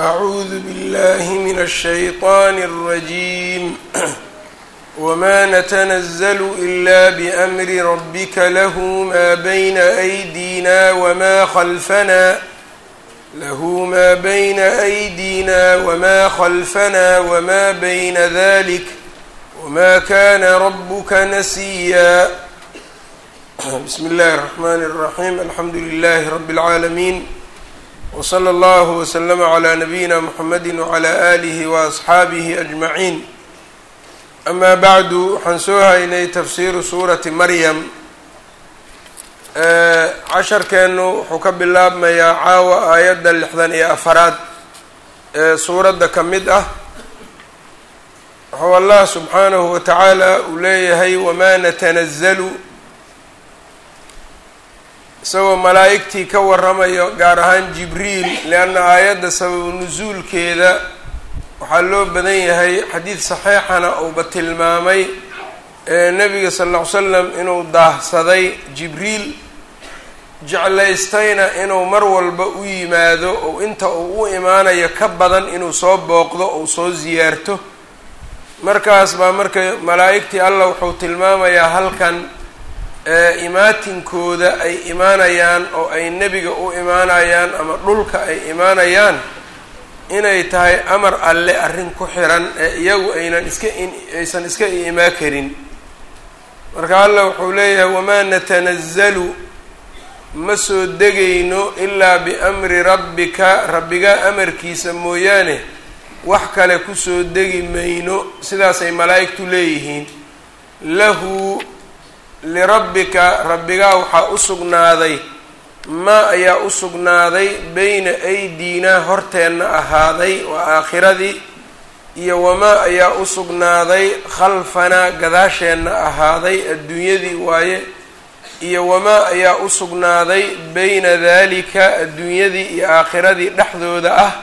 أعوذ بالله من الشيطان الرجيم وما نتنزل إلا بأمر ربك له ما بين أيدينا وما خلفنا له ما بين أيدينا وما خلفنا وما بين ذلك وما كان ربك نسيا بسم الله الرحمن الرحيم الحمد لله رب العالمين وصلى الله وسلم على نبيina mحamedi وعlى آlihi وأصxaabihi أجمaعين أma bعdu waxaan soo haynay tafsiru suurati maryam casharkeenu wuxuu ka bilaabmayaa caawa aayadda lixdan iyo afaraad ee suuradda ka mid ah wuxuu allah subxaanahu wa tacaala uu leeyahay wma natanazalu isagoo malaa'igtii ka waramayo gaar ahaan jibriil leanna aayadda sababu nusuulkeeda waxaa loo badan yahay xadiid saxiixana uuba tilmaamay ee nebiga sal lla ly slam inuu daahsaday jibriil jeclaystayna inuu mar walba u yimaado ou inta uu u imaanayo ka badan inuu soo booqdo ou soo siyaarto markaas baa marka malaa'igtii allah wuxuu tilmaamayaa halkan imaatinkooda ay imaanayaan oo ay nebiga u imaanayaan ama dhulka ay imaanayaan inay tahay amar alle arrin ku xiran ee iyagu aynan iska aysan iska imaa karin marka allah wuxuu leeyahay wamaa natanazalu ma soo degayno ilaa biamri rabbika rabbigaa amarkiisa mooyaane wax kale kusoo degi mayno sidaasay malaa'igtu leeyihiin lahu lirabbika rabbigaa waxaa u sugnaaday maa ayaa u sugnaaday beyna aydiinaa horteenna ahaaday waa aakhiradii iyo wamaa ayaa u sugnaaday khalfanaa gadaasheenna ahaaday adduunyadii waaye iyo wamaa ayaa u sugnaaday beyna daalika adduunyadii iyo aakhiradii dhexdooda ah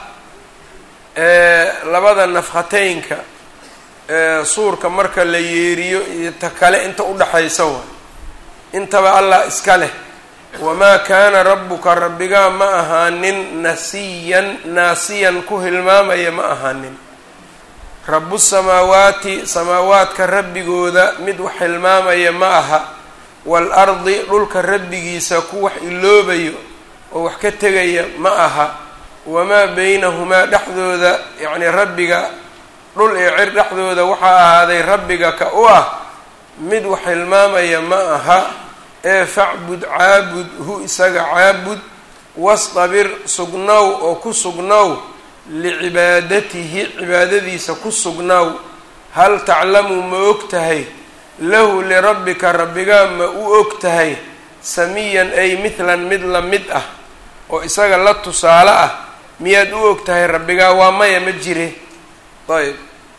ee labada nafkhateynka suurka marka la yeeriyo iyo ta kale inta udhaxaysa waay intaba allah iska leh wamaa kaana rabbuka rabbigaa ma ahaanin nasiyan naasiyan ku hilmaamaya ma ahaanin rabu samaawaati samaawaadka rabbigooda mid wax hilmaamaya ma aha waalardi dhulka rabbigiisa ku wax iloobayo oo wax ka tegaya ma aha wamaa beynahumaa dhexdooda yacni rabbiga dhul iyo cir dhexdooda waxaa ahaaday rabbiga ka u ah mid wax hilmaamaya ma aha ee facbud caabud hu isaga caabud wastabir sugnow oo ku sugnow licibaadatihi cibaadadiisa ku sugnow hal taclamu ma og tahay lahu lirabbika rabbigaa ma u og tahay samiyan ay mithlan mid la mid ah oo isaga la tusaale ah miyaad u og tahay rabbigaa waa maya ma jire ayb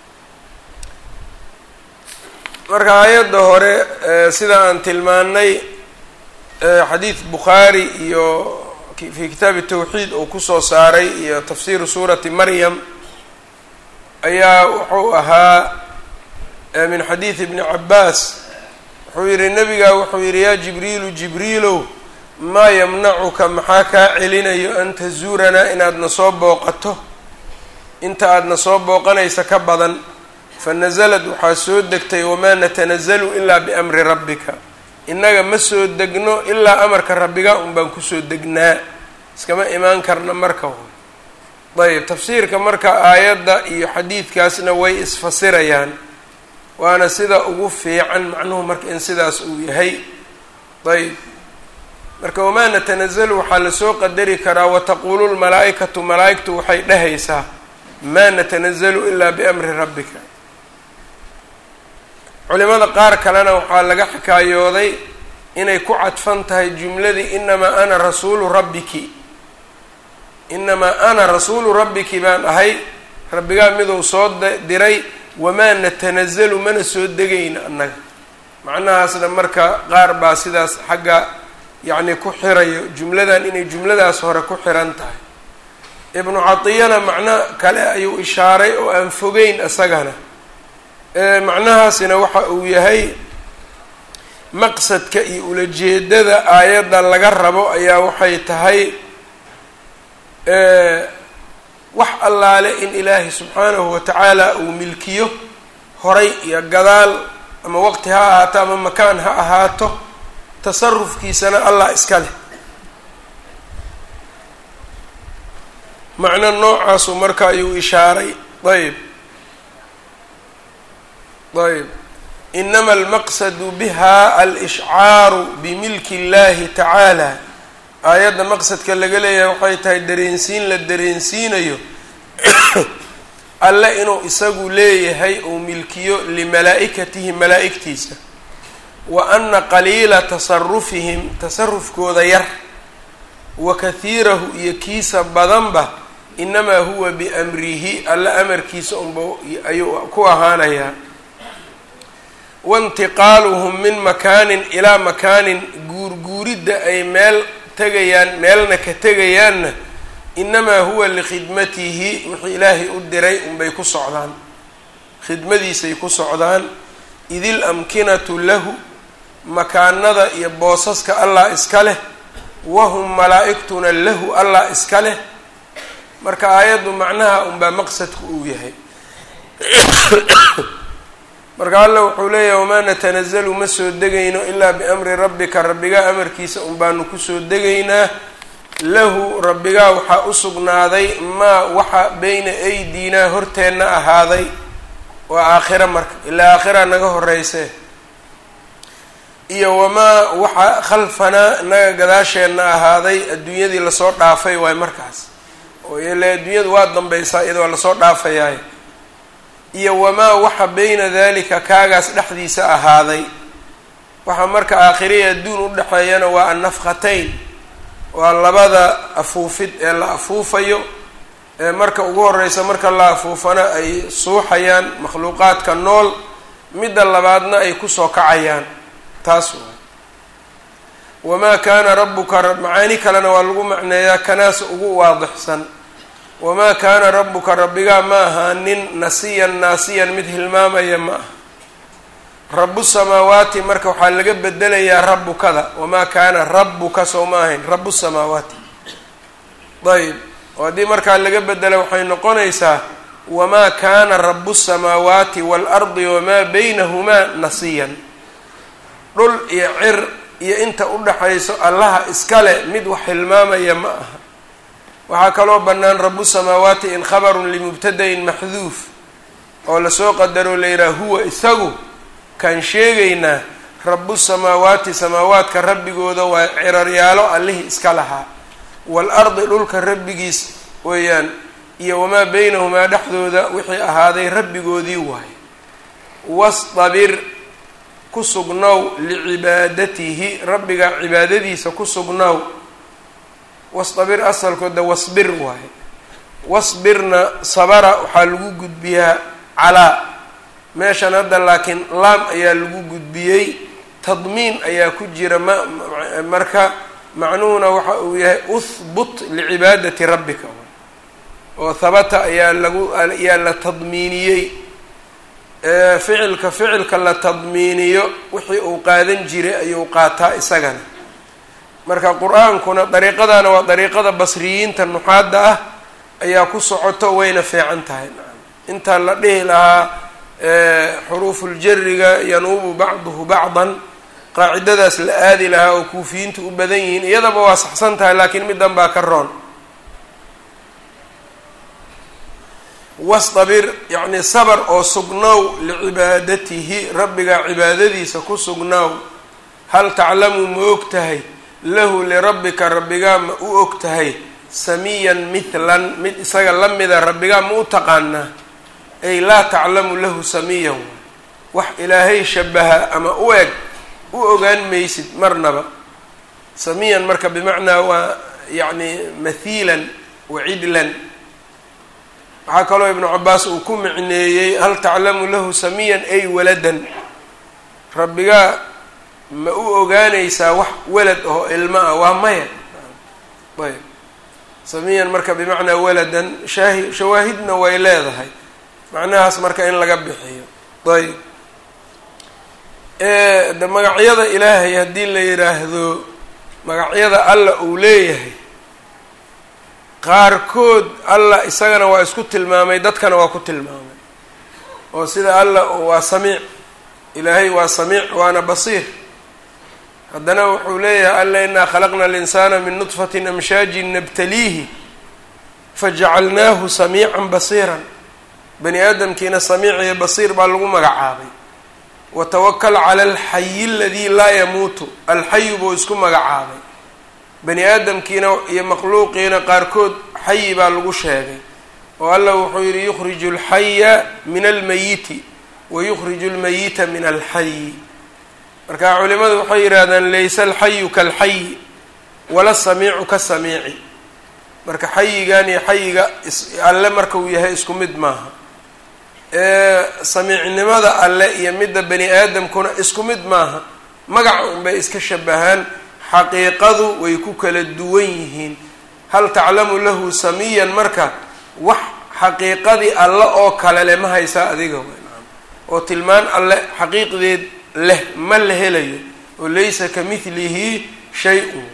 marka aayadda hore sida aan tilmaanay xadiid bukhaari iyo fi kitaabi tawxiid uu kusoo saaray iyo tafsiru suurati maryam ayaa wuxuu ahaa min xadiidi ibni cabaas wuxuu yihi nabigaa wuxuu yihi yaa jibriilu jibriilow maa yamnacuka maxaa kaa celinayo an tazuuranaa inaadna soo booqato inta aadna soo booqanaysa ka badan fanazalad waxaa soo degtay wamaa natanazalu ilaa biamri rabbika innaga ma soo degno ilaa amarka rabbiga un baan kusoo degnaa iskama imaan karna marka ayb tafsiirka marka aayadda iyo xadiidkaasna way isfasirayaan waana sida ugu fiican macnuhu marka in sidaas uu yahay ayb marka wamaa natanazalu waxaa lasoo qadari karaa wataquulu lmalaa-ikatu malaa-igtu waxay dhehaysaa maa natanazalu ilaa biamri rabbika culimada qaar kalena waxaa laga xikaayooday inay ku cadfan tahay jumladii inamaa ana rasuulu rabbiki inamaa ana rasuulu rabbiki baan ahay rabbigaa miduu soo diray wamaa natanazalu mana soo degayna annaga macnahaasna marka qaar baa sidaas xagga yacni ku xirayo jumladan inay jumladaas hore ku xiran tahay ibnu catiyana macno kale ayuu ishaaray oo aan fogeyn isagana macnahaasina waxa uu yahay maqsadka iyo ulajeedada aayadda laga rabo ayaa waxay tahay wax allaale in ilaahay subxaanahu watacaala uu milkiyo horay iyo gadaal ama waqti ha ahaato ama makaan ha ahaato tasarufkiisana allah iska leh macno noocaasu marka ayuu ishaaray ayb ayb inama almaqsadu biha alishcaaru bimilki اllahi tacaala aayadda maqsadka laga leeyahay waxay tahay dareensiin la dareensiinayo alle inuu isagu leeyahay uu milkiyo limalaa-ikatihi malaa-igtiisa wa ana qaliila tasarufihim tasarufkooda yar wa kahiirahu iyo kiisa badanba inamaa huwa biamrihi alle amarkiisa unba ayuu ku ahaanayaa waintiqaaluhum min makaanin ilaa makaanin guurguuridda ay meel tegayaan meelna ka tegayaanna inamaa huwa likhidmatihi wixii ilaahay u diray unbay ku socdaan khidmadiisay ku socdaan idil amkinatu lahu makaanada iyo boosaska allah iska leh wahum malaa-igtuna lahu allah iska leh marka aayaddu macnaha unbaa maqsadku uu yahay marka alla wuxuu leeyahay wamaa natanazalu ma soo degayno ilaa biamri rabbika rabbigaa amarkiisa un baanu kusoo degaynaa lahu rabbigaa waxaa u sugnaaday maa waxa beyna aydiinaa horteenna ahaaday waa aakhira marka ilaa aakhira naga horeyse iyo wamaa waxa khalfanaa naga gadaasheenna ahaaday adduunyadii lasoo dhaafay waay markaas oo ile adduunyadu waa dambaysaa iyadoo lasoo dhaafayaay iyo wamaa waxa beyna dalika kaagaas dhexdiisa ahaaday waxaa marka aakhiriya adduun udhexeeyana waa annafkhatayn waa labada afuufid ee la afuufayo ee marka ugu horeysa marka la afuufana ay suuxayaan makhluuqaadka nool midda labaadna ay kusoo kacayaan taas waay wamaa kaana rabbuka macaani kalena waa lagu macneeyaa kanaas ugu waadixsan wamaa kaana rabbuka rabbigaa ma ahaanin nasiyan naasiyan mid hilmaamaya ma aha rabu samaawaati marka waxaa laga bedelayaa rabbukada wamaa kaana rabbuka soo ma ahayn rabu samaawaati ayb oo haddii markaa laga bedela waxay noqonaysaa wamaa kaana rabu samaawaati waalardi wamaa baynahumaa nasiyan dhul iyo cir iyo inta udhaxayso allaha iskale mid wax hilmaamaya ma aha waxaa kaloo bannaan rabu samaawaati in khabarun limubtadain maxduuf oo lasoo qadaro la yidhaha huwa isagu kaan sheegaynaa rabu samaawaati samaawaadka rabbigooda waa ciraryaalo allihii iska lahaa waalardi dhulka rabbigiis weeyaan iyo wamaa beynahumaa dhexdooda wixii ahaaday rabbigoodii waaye wastabir ku sugnow licibaadatihi rabbiga cibaadadiisa ku sugnow wastabir asalkooda wasbir waaye wasbirna sabara waxaa lagu gudbiyaa calaa meeshan hadda laakiin laam ayaa lagu gudbiyey tadmiin ayaa ku jira ma marka macnuhuna waxa uu yahay uhbut licibaadati rabbika oo habata ayaa lagu ayaa la tadmiiniyey ficilka ficilka la tadmiiniyo wixii uu qaadan jiray ayuu qaataa isagana marka qur-aankuna dariiqadana waa dariiqada basriyiinta nuxaadda ah ayaa ku socoto wayna fiican tahay intaa la dhihi lahaa xuruufuljariga yanuubu bacduhu bacdan qaacidadaas la aadi lahaa oo kuufiyiintu u badan yihiin iyadaba waa saxsan tahay laakiin middan baa ka roon wastabir yacni sabar oo sugnow licibaadatihi rabbiga cibaadadiisa ku sugnow hal taclamu ma og tahay lahu lirabbika rabbigaa ma u og tahay samiyan mithlan mid isaga la mida rabbigaa ma u taqaanaa ay laa taclamu lahu samiyan wax ilaahay shabaha ama u eg u ogaan maysid marnaba samiyan marka bimacnaa waa yacni mathiilan wa cidlan waxaa kaloo ibnu cabaas uu ku micneeyey hal taclamu lahu samiyan ay waladan rabbigaa ma u ogaanaysaa wax walad oo ilmo ah waa maya ayb samiyan marka bimacnaa waladan shaahi shawaahidna way leedahay macnahaas marka in laga bixiyo ayb de magacyada ilaahay haddii la yidhaahdo magacyada alla uu leeyahay qaarkood allah isagana waa isku tilmaamay dadkana waa ku tilmaamay oo sida allah waa samiic ilaahay waa samiic waana basiir haddana wuxuu leeyahay alla inaa khalaqna alinsaana min nudfatin amshaajin nabtaliihi fajacalnaahu samiican basiiran bani aadamkiina samiic iyo basiir baa lagu magacaabay watawakal cala alxayi aladii laa yamuutu alxayu buu isku magacaabay bani aadamkiina iyo makhluuqiina qaarkood xayi baa lagu sheegay oo allah wuxuu yihi yukhriju alxaya min almayiti wa yukhriju almayita min alxayi marka culimadu waxay yidhaahdaan laysa alxayu kaalxayi wala samiicu ka samiici marka xayigan iyo xayiga alle marka uu yahay isku mid maaha samiicnimada alle iyo midda bani aadamkuna isku mid maaha magaca unbay iska shabahaan xaqiiqadu way ku kala duwan yihiin hal taclamu lahu samiyan marka wax xaqiiqadii alle oo kale leh ma haysaa adiga oo tilmaan alle xaqiiqdeed leh ma la helayo oo laysa ka midlihi shay-un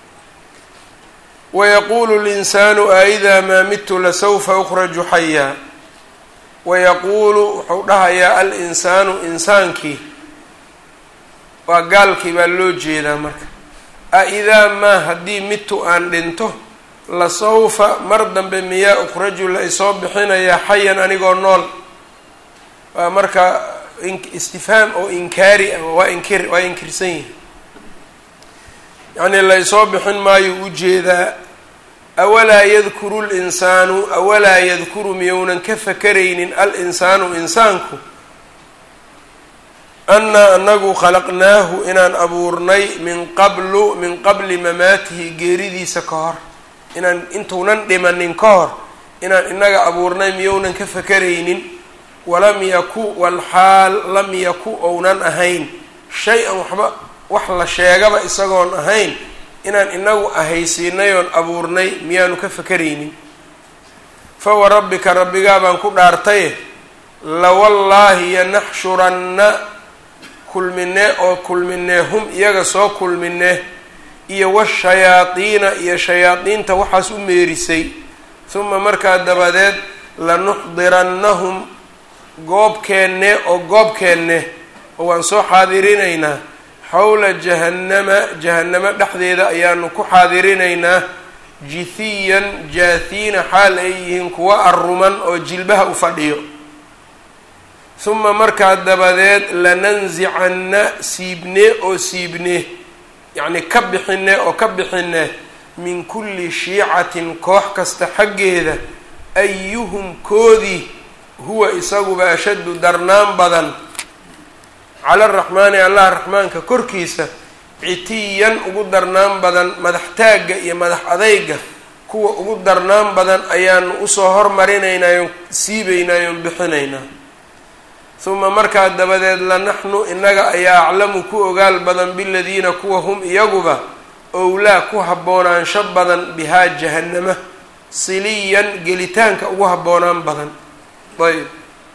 wayaquulu linsaanu aidaa maa midtu lasawfa ukhraju xayaa wayaquulu wuxuu dhahayaa al-insaanu insaankii waa gaalkii baa loo jeedaa marka a-idaa maa haddii midtu aan dhinto lasawfa mar dambe miyaa ukhraju la isoo bixinayaa xayan anigoo nool waa marka istifhaam oo inkaari ah waa inkir waa inkirsan yihi yacnii la isoo bixin maayo ujeedaa awalaa yadkuru linsaanu awalaa yadkuru miyounan ka fakaraynin al-insaanu insaanku annaa anagu khalaqnaahu inaan abuurnay min qablu min qabli mamaatihi geeridiisa ka hor inaan intuunan dhimanin ka hor inaan inaga abuurnay miyounan ka fakaraynin walam yaku walxaal lam yaku ounan ahayn shay-an waxba wax la sheegaba isagoon ahayn inaan inagu ahaysiinay oon abuurnay miyaanu ka fakaraynin fa warabbika rabbigaa baan ku dhaartaye lawallaahi yanaxshuranna kulminee oo kulminee hum iyaga soo kulminee iyo washayaadiina iyo shayaadiinta waxaas u meerisay huma markaa dabadeed lanuxdirannahum goobkeenne oo goobkeenne oo waan soo xaadirinaynaa xowla jahannama jahannamo dhexdeeda ayaanu ku xaadirinaynaa jithiyan jaathiina xaal ay yihiin kuwa arruman oo jilbaha u fadhiyo huma markaa dabadeed lanansicanna siibnee oo siibnee yacni ka bixine oo ka bixine min kulli shiicatin koox kasta xaggeeda ayuhum koodii huwa isaguba ashaddu darnaan badan cala araxmaani allah raxmaanka korkiisa citiyan ugu darnaan badan madax taagga iyo madax adayga kuwa ugu darnaan badan ayaanu usoo hormarinaynayon siibaynayon bixinaynaa huma markaa dabadeed lanaxnu inaga ayaa aclamu ku ogaal badan biladiina kuwa hum iyaguba owlaa ku haboonaansho badan bihaa jahannama siliyan gelitaanka ugu habboonaan badan ayb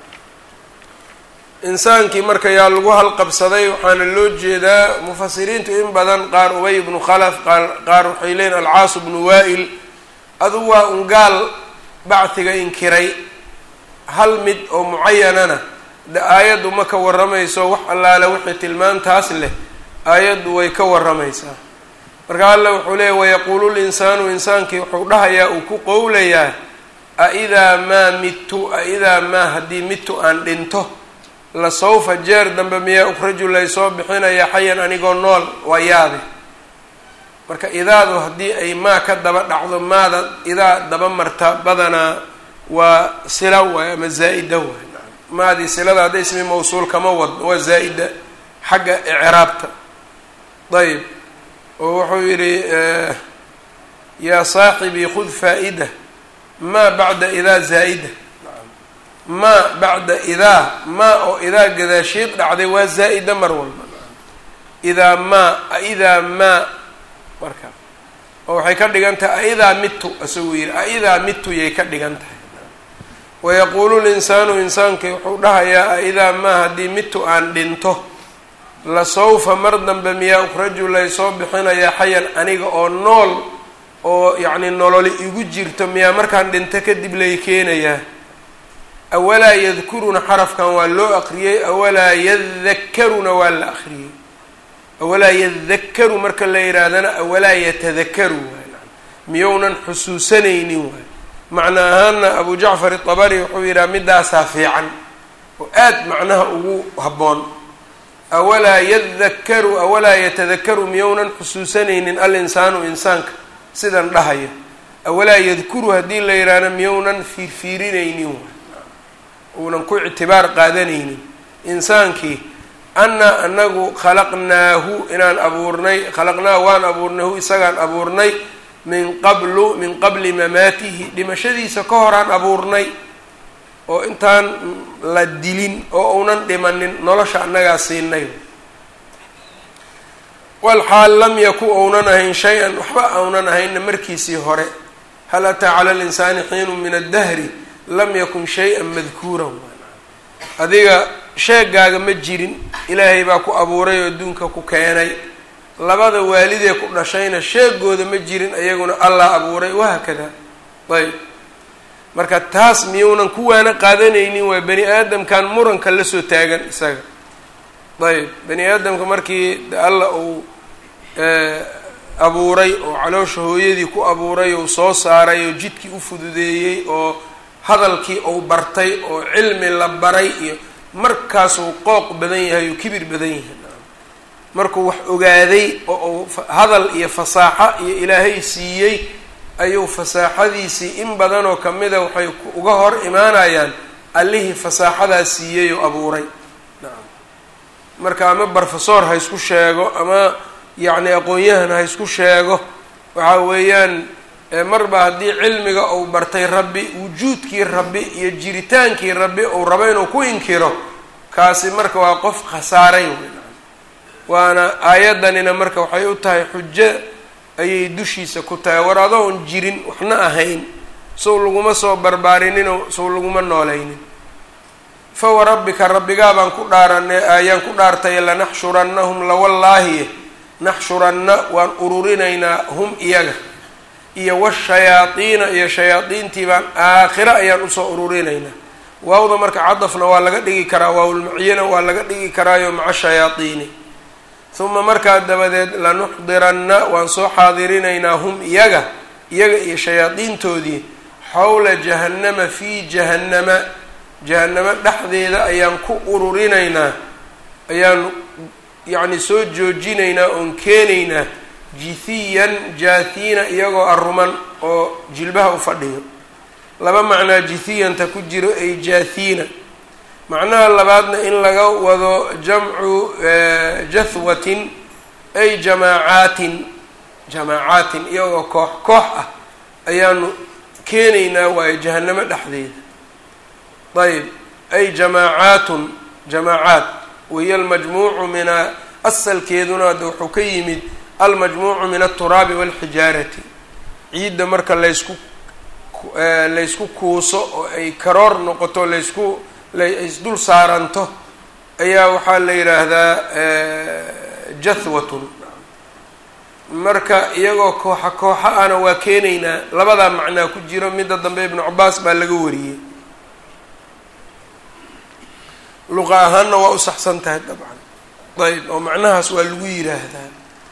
insaankii marka yaa lagu halqabsaday waxaana loo jeedaa mufasiriintu in badan qaar ubay ibnu khalaf qaar waxay leeyiin alcaas bnu waa-il adu waa un gaal bacdiga inkiray hal mid oo mucayanana de aayaddu ma ka warramayso wax allaale wixii tilmaantaas leh aayaddu way ka warramaysaa marka alla wuxuu leeyahy wayaquulu linsaanu insaankii wuxuu dhahayaa uu ku qowlayaa a-idaa maa midtu a-idaa maa haddii midtu aan dhinto la sawfa jeer dambe miyaa ukhraju laysoo bixinaya xayan anigoo nool waa yaabe marka idaadu haddii ay maa ka daba dhacdo maada idaa daba marta badanaa waa sila waay ama zaa-ida waay maadii silada hadda ismi mawsuul kama wadno waa zaa-ida xagga icraabta ayb oo wuxuu yidhi yaa saaxibii khud faa-ida maa bacda idaa zaa-ida maa bacda idaa maa oo idaa gadaasheed dhacday waa zaa-ida mar walba idaa maa aidaa maa marka oo waxay ka dhigan tahay aidaa mitu isaguu yidhi aidaa mitu yay ka dhigan tahay wayaquulu linsaanu insaankii wuxuu dhahayaa aidaa maa haddii mitu aan dhinto la sawfa mar dambe miyaa ukhraju laysoo bixinayaa xayan aniga oo nool oo yacni nololi igu jirto miyaa markaan dhinto kadib lay keenayaa awalaa yadkuruna xarafkan waa loo aqriyey awalaa yadakkaruna waa la aqriyey awalaa yadakkaru marka la yidhaahdana awalaa yatadakaru waay miyounan xusuusanaynin waay macna ahaana abu jacfar itabari wuxuu yidhaha midaasaa fiican oo aad macnaha ugu habboon awalaa yadakkaru awalaa yatadakaru miyounan xusuusanaynin alinsaanu insaanka sidan dhahaya awalaa yadkuru haddii la yidhaahdo miyounan fiirfiirinaynin waay uunan ku ictibaar qaadanaynin insaankii annaa anagu khalaqnaahu inaan abuurnay khalaqnaa waan abuurnay hu isagaan abuurnay min qablu min qabli mamaatihi dhimashadiisa ka horaan abuurnay oo intaan la dilin oo uunan dhimanin nolosha annagaa siinay walxaal lam yaku ounan ahayn shay-an waxba aunan ahaynna markiisii hore hal ataa cala linsaani xiinu min addahri lam yakun shay-an madkuuran adiga sheegaaga ma jirin ilaahay baa ku abuuray oo adduunka ku keenay labada waalidee ku dhashayna sheegooda ma jirin ayaguna allah abuuray wahaakada ayb marka taas miyuunan kuwaana qaadanaynin waay bani aadamkan muranka la soo taagan isaga ayb bani aadamka markii alla uu abuuray oo caloosha hooyadii ku abuuray oo soo saaray oo jidkii u fududeeyey oo hadalkii uu bartay oo cilmi la baray iyo markaasuu qooq badan yahay oo kibir badan yahay markuu wax ogaaday oo uu hadal iyo fasaaxo iyo ilaahay siiyey ayuu fasaaxadiisii in badanoo kamida waxay uga hor imaanayaan allihii fasaaxadaa siiyey oo abuuray nacam marka ama barofesor ha isku sheego ama yacni aqoon-yahan ha isku sheego waxa weeyaan marba haddii cilmiga uu bartay rabbi wujuudkii rabbi iyo jiritaankii rabbi uu rabo inuu ku inkiro kaasi marka waa qof khasaaray waana aayaddanina marka waxay u tahay xujo ayay dushiisa ku tahay war adoon jirin waxna ahayn sow laguma soo barbaarinino sow laguma noolaynin fa warabbika rabbigaa baan ku dhaaranay ayaan ku dhaartay lanaxshurannahum lawallaahi naxshuranna waan ururinaynaa hum iyaga iyo washayaadiina iyo shayaadiintii baan aakhiro ayaan usoo ururinaynaa waawda marka cadafna waa laga dhigi karaa waawlmaciyana waa laga dhigi karaayo maca shayaadiini uma markaa dabadeed lanuxdiranna waan soo xaadirinaynaa hum iyaga iyaga iyo shayaadiintoodii xowla jahannama fii jahannama jahannamo dhexdeeda ayaan ku ururinaynaa ayaan yacni soo joojinaynaa oon keenaynaa jithiyan jaathiina iyagoo aruman oo jilbaha u fadhiyo laba macnaa jithiyanta ku jiro ay jaathiina macnaha labaadna in laga wado jamcu jathwatin ay jamaacaatin jamaacaatin iyagoo koox koox ah ayaanu keenaynaa waayo jahanamo dhexdeeda ayb ay jamaacaatun jamaacaat wahiyo almajmuucu mina asalkeeduna hadda wuxuu ka yimid almajmuucu min alturaabi walxijaarati ciidda marka laysku laysku kuuso oo ay karoor noqoto laysku laisdul saaranto ayaa waxaa la yidhaahdaa jathwatun marka iyagoo kooxa kooxa ana waa keenaynaa labadaa macnaa ku jiro midda dambe ibnu cabaas baa laga wariyey luqa ahaanna waa u saxsan tahay dabcan ayb oo macnahaas waa lagu yidhaahdaa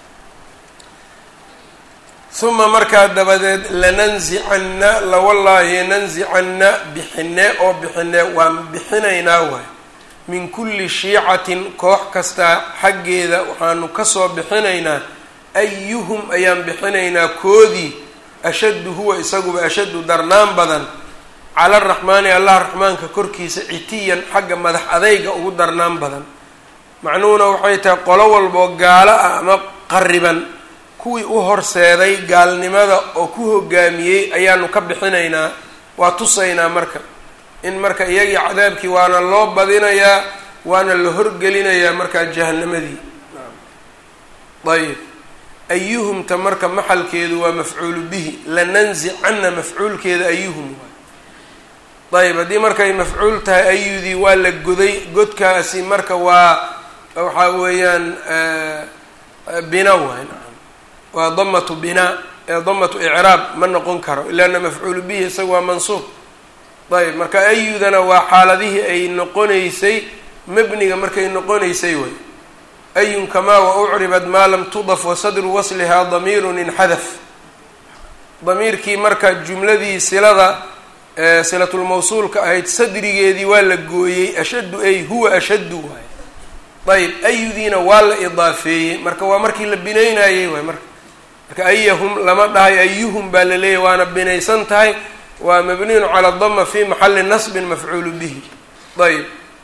uma markaa dabadeed lananzicanna lawallaahi nanzicanna bixine oo bixine waan bixinaynaa waay min kulli shiicatin koox kastaa xaggeeda waxaanu kasoo bixinaynaa ayuhum ayaan bixinaynaa koodii ashaddu huwa isaguba ashaddu darnaan badan cala araxmaani allah raxmaanka korkiisa citiyan xagga madax adayga ugu darnaan badan macnuhuna waxay tahay qolo walboo gaalo ah ama qariban kuwii u horseeday gaalnimada oo ku hogaamiyey ayaanu ka bixinaynaa waa tusaynaa marka in marka iyagii cadaabkii waana loo badinayaa waana la horgelinayaa markaa jahanamadii ayb ayuhumta marka maxalkeedu waa mafcuulu bihi lananzicanna mafcuulkeeda ayuhum waay ayb haddii markay mafcuul tahay ayudii waa la goday godkaasi marka waa waxaa weeyaan bina waay waa damatu binaa ee damatu icraab ma noqon karo ilaana mafcuulu bihi isaga waa mansuub ayb marka ayudana waa xaaladihii ay noqonaysay mabniga markay noqonaysay way ayun kamaa wa ucribad maa lam tudaf wa sadru waslihaa damiirun inxadaf damiirkii marka jumladii silada silatulmawsuulka ahayd sadrigeedii waa la gooyey ashaddu ay huwa ashaddu waay ayb ayudiina waa la idaafeeyey marka waa markii la binaynayey waay marka marka ayahum lama dhahay ayuhum baa la leeyahy waana binaysan tahay waa mabniyun cala dama fi maxali nasbin mafcuulu bihi ayb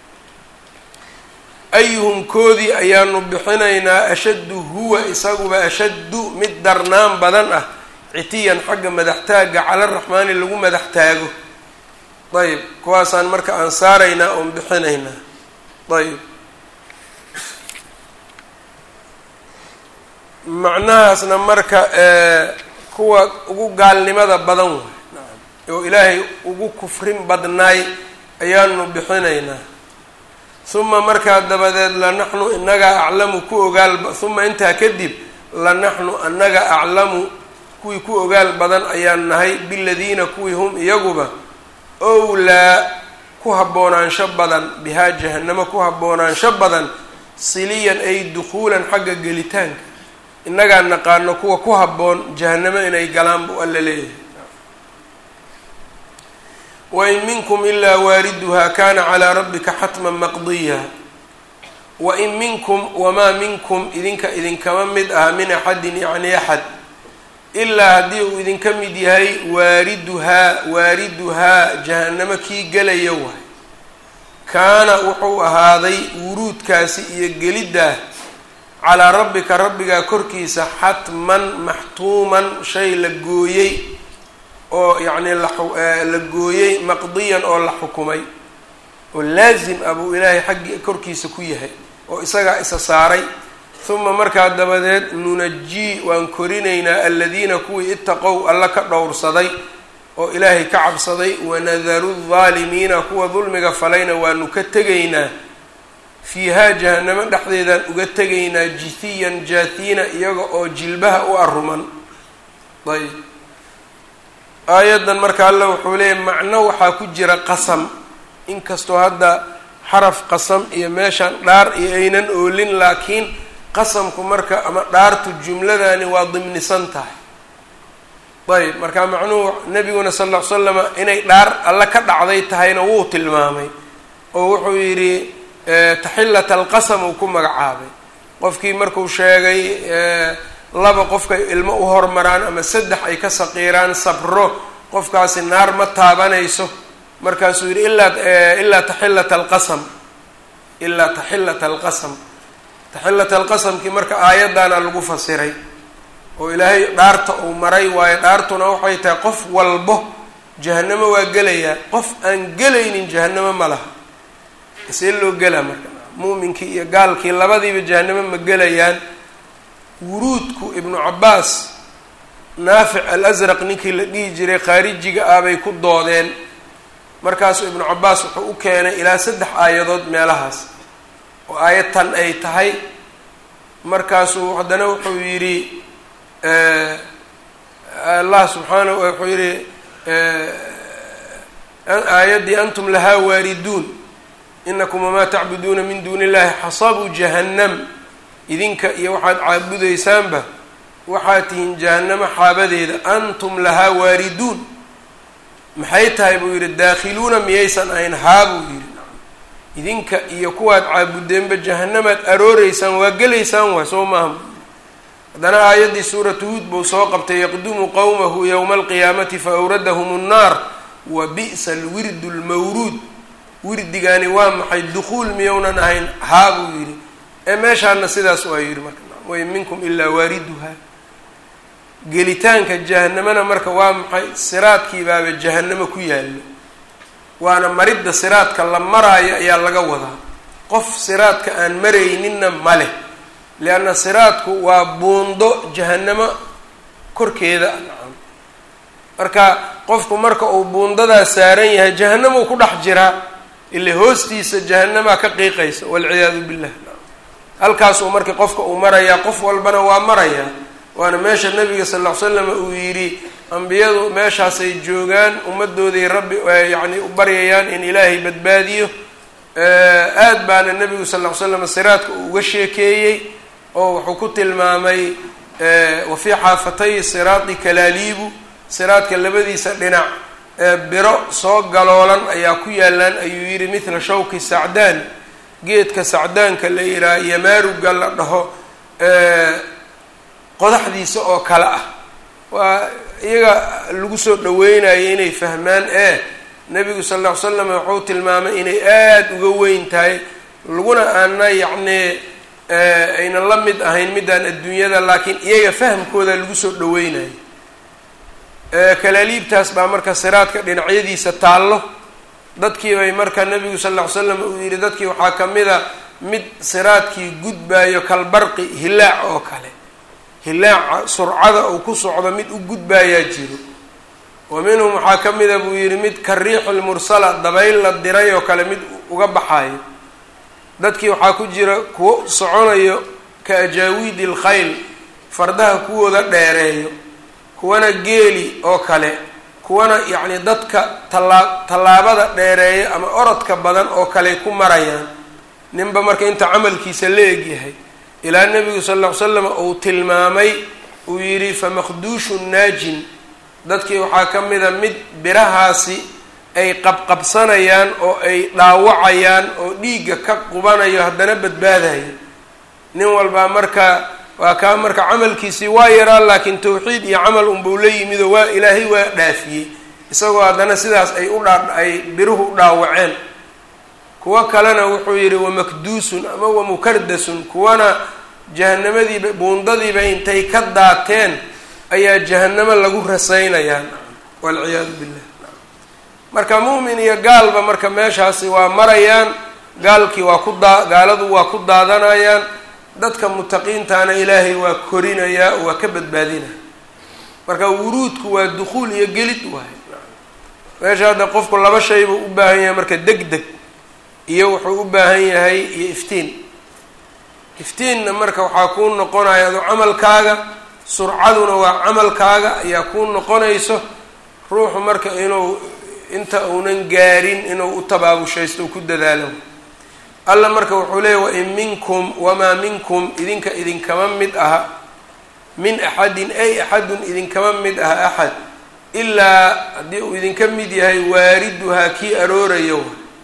ayuhum koodii ayaanu bixinaynaa ashaddu huwa isaguba ashaddu mid darnaan badan ah citiyan xagga madaxtaagga cala raxmaani lagu madax taago ayb kuwaasaan marka aan saaraynaa oon bixinaynaa ayb macnahaasna marka kuwa ugu gaalnimada badan way oo ilaahay ugu kufrin badnaay ayaanu bixinaynaa uma markaa dabadeed lanaxnu inagaa aclamu ku ogaal uma intaa kadib lanaxnu anaga aclamu kuwii ku ogaal badan ayaan nahay biladiina kuwii hum iyaguba owlaa ku haboonaansho badan bihaa jahanamo ku haboonaansho badan siliyan ay dukhuulan xagga gelitaanka innagaa naqaano kuwa ku habboon jahanamo inay galaan buu alla leeyahay wain minkum ilaa waariduhaa kana calaa rabbika xatman maqdiya wain minkum wamaa minkum idinka idinkama mid aha min axadin yacni axad ilaa haddii uu idinka mid yahay waariduhaa waariduhaa jahanamo kii gelaya waay kaana wuxuu ahaaday wuruudkaasi iyo geliddaa calaa rabbika rabbigaa korkiisa xatman maxtuuman shay la gooyey oo yacni la gooyey maqdiyan oo la xukumay oo laasim ah buu ilaahay xaggii korkiisa ku yahay oo isagaa isa saaray uma markaa dabadeed nunajii waan korinaynaa aladiina kuwii itaqow alla ka dhowrsaday oo ilaahay ka cabsaday wanadaru aldaalimiina kuwa dulmiga falayna waanu ka tegaynaa fiihaa jahanamo dhexdeedaan uga tegaynaa jithiyan jaathiina iyaga oo jilbaha u aruman ayb aayaddan marka alla wuxuu leeyahy macno waxaa ku jira qasam inkastoo hadda xaraf qasam iyo meeshaan dhaar iyo aynan oolin laakiin qasamku marka ama dhaartu jumladani waa dimnisan tahay ayb marka macnuhu nabiguna sal ll ly slama inay dhaar alla ka dhacday tahayna wuu tilmaamay oo wuxuu yidhi taxillat alqasam uu ku magacaabay qofkii markuu sheegay laba qofkay ilmo u hormaraan ama saddex ay ka saqiiraan sabro qofkaasi naar ma taabanayso markaasuu yidhi ilaa ilaa taxillat alqasam ilaa taxillat alqasam taxillat alqasamkii marka aayaddaana lagu fasiray oo ilaahay dhaarta uu maray waayo dhaartuna waxay tahay qof walbo jahanamo waa gelayaa qof aan gelaynin jahanamo ma laha see loo gelaa marka muuminkii iyo gaalkii labadiiba jahanamo ma gelayaan wuruudku ibnu cabbaas naafic al asraq ninkii la dhihi jiray khaarijiga ah bay ku doodeen markaasuu ibnu cabbaas wuxuu u keenay ilaa saddex aayadood meelahaas oo aayad tan ay tahay markaasuu haddana wuxuu yidhi allah subxaanahu wuxuu yidhi aayaddii antum lahaa waariduun inakum wamaa tacbuduuna min duuni illahi xasabu jahannam idinka iyo waxaad caabudaysaanba waxaad tihiin jahannamo xaabadeeda antum lahaa waariduun maxay tahay buu yidhi daakhiluuna miyaysan ahayn haa buu yidhi idinka iyo kuwaad caabudeenba jahannamaad arooreysaan waa gelaysaan waa soo maaha haddana aayaddii suuratu huud buu soo qabtay yaqdumu qowmahu yowma alqiyaamati fa awradahum nnaar wa bi'sa alwirdu lmawruud wirdigaani waa maxay dukhuul miyownan ahayn haa buu yidhi ee meeshaana sidaas waa yidhi marka wain minkum ilaa waariduha gelitaanka jahanamana marka waa maxay siraadkii baaba jahanamo ku yaallo waana maridda siraadka la maraayo ayaa laga wadaa qof siraadka aan marayninna ma leh lianna siraadku waa buundo jahanamo korkeeda nacam marka qofku marka uu buundadaa saaran yahay jahanamuu ku dhex jiraa ile hoostiisa jahanamaa ka qiiqaysa walciyaadu billah halkaasuu marka qofka uu marayaa qof walbana waa marayaa waana meesha nabiga sal ll ly slam uu yidhi ambiyadu meeshaasay joogaan ummadooday rabbi yacni u baryayaan in ilaahay badbaadiyo aad baana nebigu sal ll ly slam siraadka uu uga sheekeeyey oo wuxuu ku tilmaamay wa fii xaafatay siraadi kalaaliibu siraadka labadiisa dhinac biro soo galoolan ayaa ku yaalaan ayuu yidhi mithla shawki sacdaan geedka sacdaanka la yidhaha yamaaruga la dhaho qodaxdiisa oo kale ah waa iyaga lagu soo dhaweynayo inay fahmaan ee nebigu sal lla ly slam wuxuu tilmaamay inay aada uga weyn tahay laguna aana yacni aynan la mid ahayn midaan adduunyada laakiin iyaga fahamkooda lagu soo dhaweynayo kalaaliibtaas baa marka siraadka dhinacyadiisa taallo dadkii bay marka nebigu sal lla ly slam uu yidhi dadkii waxaa ka mid a mid siraadkii gudbaayo kalbarqi hilaac oo kale hilaaca surcada uu ku socdo mid u gudbaayaa jiro wa minhum waxaa ka mida buu yidhi mid ka riixi lmursala dabayl la diray oo kale mid uga baxayo dadkii waxaa ku jira kuwo soconayo ka ajaawiidi alkhayl fardaha kuwooda dheereeyo kuwana geeli oo kale kuwana yacni dadka tallaa tallaabada dheereeyo ama orodka badan oo kale ku marayaan ninba marka inta camalkiisa la egyahay ilaa nebigu sal lla ly slam uu tilmaamay uu yidhi famakduushu naajin dadkii waxaa ka mida mid birahaasi ay qabqabsanayaan oo ay dhaawacayaan oo dhiigga ka qubanayo haddana badbaadayo nin walbaa marka waa kaa marka camalkiisii waa yaraa laakiin tawxiid iyo camal unbau la yimid oo waa ilaahay waa dhaafiyey isagoo haddana sidaas ay u dhaa ay biruhu u dhaawaceen kuwo kalena wuxuu yidhi wamakduusun ama wamukardasun kuwana jahanamadiiba buundadiiba intay ka daateen ayaa jahanamo lagu rasaynayaa walciyaadu billah marka mu'min iyo gaalba marka meeshaasi waa marayaan gaalkii waa ku daa gaaladu waa ku daadanayaan dadka mutaqiintaana ilaahay waa korinayaa oo waa ka badbaadinaya marka wuruudku waa dukhuul iyo gelid waayo meesha hadda qofku laba shay buu u baahan yahay marka deg deg iyo wuxuu u baahan yahay iyo iftiin iftiinna marka waxaa kuu noqonaya adu camalkaaga surcaduna waa camalkaaga ayaa kuu noqonayso ruuxu marka inuu inta uunan gaarin inuu u tabaabushaysto u ku dadaalo alla marka wuxuu leeyay wain minkum wamaa minkum idinka idinkama mid aha min axadin ay axadun idinkama mid aha axad ilaa haddii uu idinka mid yahay waariduhaa kii aroorayo